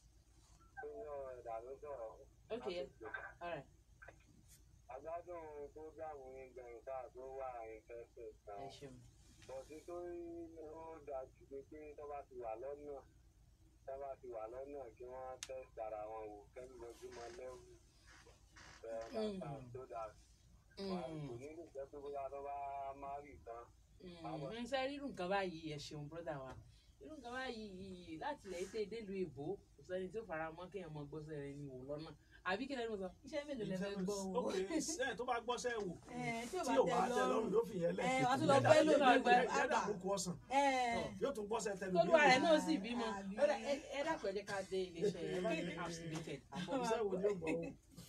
èèyàn ẹ̀dá ló sọ̀rọ̀. ok alright agbádùn fúgàmù ìgbẹ̀yìn tá a tó wà ìfẹsẹ̀ ẹ kan. ṣeun bọ̀dé tó ó dájú pé pé tó bá ti wà lọ́nà tó bá ti wà lọ́nà kí wọ́n test ara wọn wò kẹ́mi lójúmọ́ lẹ́wù Mm. tó dà Mm. kò ní lè jẹ́ pé bóyá tó bá má rì tán. ń sẹ́ rírù nǹkan báyìí ẹ ṣeun brọ́dà wa irú nǹkan báyìí láti ilẹ̀ ètè délùú èbó kò sẹ́ni tí ó fara mọ́ kéèyàn mọ gbọ́sẹ̀ rẹ̀ ní wò lọ́nà àbí kí lẹ́nu sọ. iṣẹ́ mélòó lẹ fẹ́ gbọ́ o. ok ẹ tó bá gbọ́sẹ̀ wò Ẹ, tí ò tí bá ò bá tẹ tẹ lọ́rùn yóò fi yẹn lẹ̀. Ẹ, wàá tún lọ bẹ́ lò náà gbẹ- yẹ́dà kúkú ọ̀sán ẹ yóò tún gbọ́sẹ̀ tẹnu tolúwa rẹ̀ náà sì bímọ Àbí. Ẹ dá- ẹ- ẹ dàpọ̀ ẹ jẹ́ ká dé iléeṣẹ́ evergreen apps limited àbọ̀ iṣẹ́ wo ni ó gbọ́ o.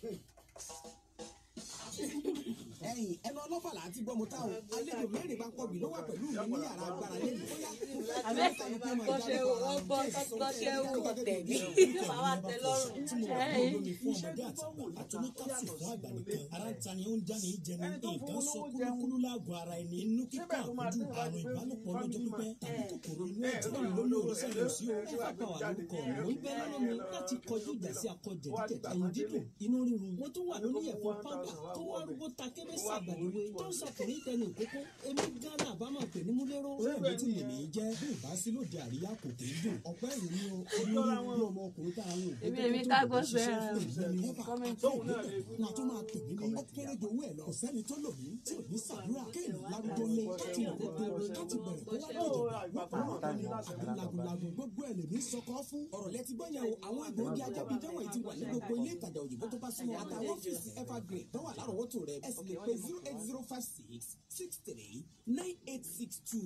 ẹ̀yin ẹnu ọlọ́fà là á ti gbọ́ mo táwọn àlejò mẹ́rin bá pọ̀ bí ló wà pẹ̀lú mi ní yàrá agbára lẹ́yìn bóyá àbẹ́ gbọ́sẹ̀ o wọ́n gbọ́ gbọ́sẹ̀ o tẹ̀lé yóò bá wa tẹ lọ́rùn. tí mo wà ní olómi fún ọmọdé àtàgbà àtúní kápsì fún àgbà nìkan ara ń tani ó ń jáni ń jẹni nǹkan sọ kúlúkúlú láàgọ̀ ara ẹni inú kíkọ́ àkójú àrùn ìbálòpọ̀ lọ́jọ́ pípẹ́ tàbí kòkòrò inú ẹ̀jẹ̀ lómi òrìṣàlẹ̀ sí o ẹ fàgbà wà lórúkọ mò ń bẹ lọ́nà mi láti kọjú ìjà sí akọ jẹ̀díjẹ̀dí ẹ̀yìn dídùn inú rírun wọ́n tún wà lórí ẹ̀fọ́ pápá tó wà owó arúgbó ta kébé sàgbàdúwé tó ń sọkùnrin tẹnu ìkókó èmi gánà àbámọ̀ pè ní múlẹ́rọ. Bẹ́ẹ̀ni tí lèmi jẹ́ bí ò bá sí lóde àríyá kò kì í dùn. Ọ̀pẹ́ ìlú ni o, olórí bí ọmọ ọkùnrin tá a ń wò. Èmi èmi ká gbọ́ sẹ́ Kọ́mẹ́ntì. Wọ́n á tún máa pè mí ní ọ̀kẹ́rẹ́ jowó ẹ̀ lọ. Kò sẹ́ni tó lò mí tí ò ní ṣàdúrà. Kéèyàn lárúgbó lé láti lè kó tó láti bẹ̀rẹ̀ kó wá dìjọba. Wọ́pọ̀ àwọn ọ̀dọ́ àbí lagunlagun gbogbo ẹ̀ lèmi sọkọ́ fún. Ọ̀rọ̀ lẹ ti gbọ́ yẹn o, àwọn egbòogi ajábídẹ́wọ̀ yìí ti wà ní gbogbo ilé ìtajà òyìnbó tó bá súnmọ́ àtàwọn ọ́fíìsì evergreen tó wà lárọ̀ọ́wọ́tò rẹ̀ ẹ sì lè pe zero eight zero five six six three nine eight six two.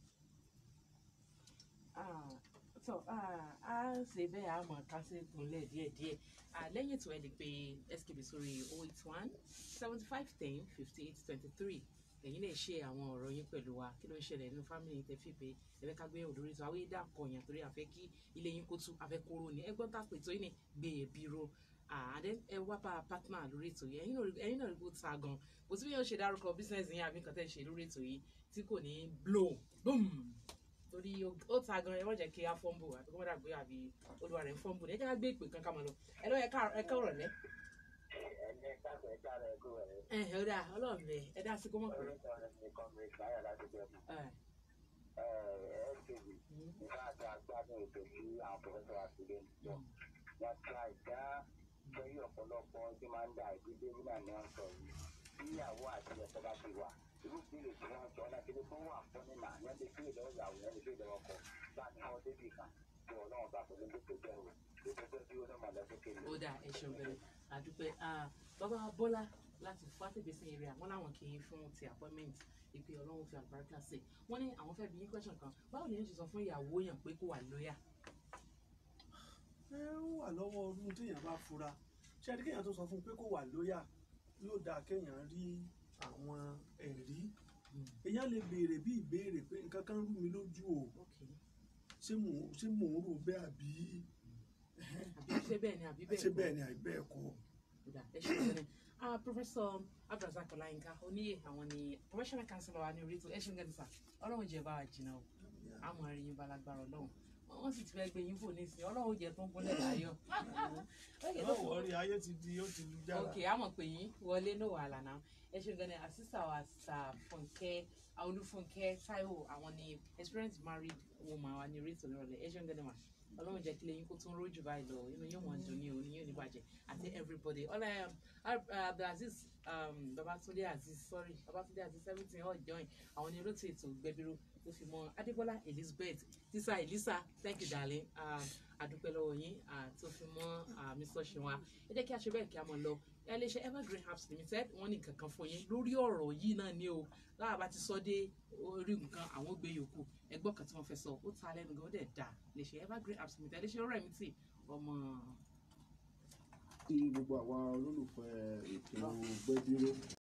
so a ṣe bẹ́ẹ̀ a mọ̀ ká sí ìpínlẹ̀ díẹ̀díẹ̀ lẹ́yìn ètò ẹ̀ lè pe skb sórí oh eight one seventy five ten fifty eight twenty three ẹ̀yin lè ṣe àwọn ọ̀rọ̀ yín pẹ̀lú wa kí ló ń ṣẹlẹ̀ nínú fámìlì tẹ́ fi pé ẹ̀fẹ́ ká gbé òdòdó tó àwọn ìdá kọ̀ọ̀yàn torí àfẹ́ kí ilé yín kó tú àfẹ́ kóró ni ẹgbọ́n tá a pè tó yín ní gbé ẹbí ro àdé ẹ wá bá partner lórí ètò yìí ẹ̀yin náà rí bó ta gan kò sí bí yóò ṣe dárúkọ business yín àbí nǹkan tẹ́ ṣe lórí ètò yìí tí kò ní blow boom torí ó ta gan ẹ wọ́n jẹ́ kí á fọ́nbù àti kó má dàgbé àbí olúwa rẹ̀ ń fọ́nbù ní ẹ jẹ́ ká gbé ìpè kan ká máa lọ ẹ lọ́ ẹ ká ọ̀rọ̀ lẹ́ ẹ ẹ ọ̀dà ọlọ́run bẹ ẹ dá sí kó mọ̀ pé. wọ́n ta ìdá lórí ọ̀pọ̀lọpọ̀ ọdún máa ń da ìdílé nígbà ní wọ́n sọ yìí níyàwó àti ẹ̀kọ́ bá ti wà irú ìbéèrè tí wọ́n sọ láti lè fún wà fún nínà yẹn lè fi ìdánwò ìyàwó yẹn lè fi ìdánwò ọkọ láti àwọn débì kan tí ọlọ́run bá pẹ̀lú ní pípẹ́ o ìpínpẹ́ bí ó náà máa lọ sókè lọ. ó dà ẹ ṣeun bẹ̀rẹ̀ àdúpẹ́ bàbá bọ́lá láti fàtẹ́gbèsè area wọn làwọn kì í fún ti appointment ìpè ọlọ́run fi àlùbáríkà sí wọ́n ní àwọn fẹ́ bí yín question kan báwo ni yín ṣe sọ fún ìyàwó yàn pé kó wà lóyà. ẹ ó wà lọ́wọ́ ọdún téèyàn bá fura ṣé ẹni kéèyàn tó sọ fún un pé kó wà lóyà yóò dáa kéèyàn rí àwọn ẹ̀rí èèyàn lè béèrè bí ìbéèrè pé nǹkan kan rú mi lójú o ṣé mò ń ṣé mò ń rò bẹ́ẹ̀ àbí àbí ṣé bẹ́ẹ̀ ni àbí bẹ́ẹ̀ ṣé bẹ́ẹ̀ ni àbí bẹ́ẹ̀ kọ́. Ọ̀dà, ẹ ṣe ìṣẹ̀lẹ̀ ah professor abdulrasaq ọláyínká oníyè àwọn ni professional counselor wa ní orí ètò ẹ ṣe ń gẹ́gẹ́ sà ọlọ́run jẹ́ bá wa jìnnà o àmọ́ ẹ̀rí yín balagbára ọlọ́run wọ́n sì ti fẹ́ gbé yín fò nísìnyí ọlọ́run jẹ́ tó ń gúnlẹ̀ láyọ̀. náà wọ́ọ́rí ayé ti di ó ti lu jára. ok àmọ̀ pé yín wọlé ní wàhálà náà ẹ ṣe gan ni àṣìṣà wa sà fúnkẹ́ olúfúnkẹ́ táíwò àwọn ni experienced married woman wa ní orí ètò nírọ̀lẹ́ ẹ ṣe gan ni mà ọlọ́run jẹ́ kí lẹ́yìn kó tún rójú báyìí lọ inú yóò mọ̀ dùn ní òní yóò ní bàjẹ́ àti everybody ọlá abdulaziz babatunde aziz sorry babatunde aziz seventeen all join àwọn ní olóòtú ètò gbẹbíró tó fi mọ adébọlá elizabeth tisa elisa thank you darling àdúpẹ́ lọ́wọ́ yín tó fi mọ mr ṣinwa ẹ jẹ́ kí a ṣe bẹ́ẹ̀ kí a mọ̀ lọ iléeṣẹ́ evergreen herbs limited wọ́n ní kankan fún yín lórí ọ̀rọ̀ yìí náà ni o láwa bá ti sọ dé orí nǹkan àwọn gbé yòókù ẹgbọ́n kan tí wọ́n fẹ́ sọ ó ta lẹ́nu gan ó dẹ̀ dà iléeṣẹ́ evergreen herbs limited iléeṣẹ́ ọ̀rẹ́ mi tì ọmọ. kí gbogbo àwa olólùfẹ́ ètò gbẹ́dúró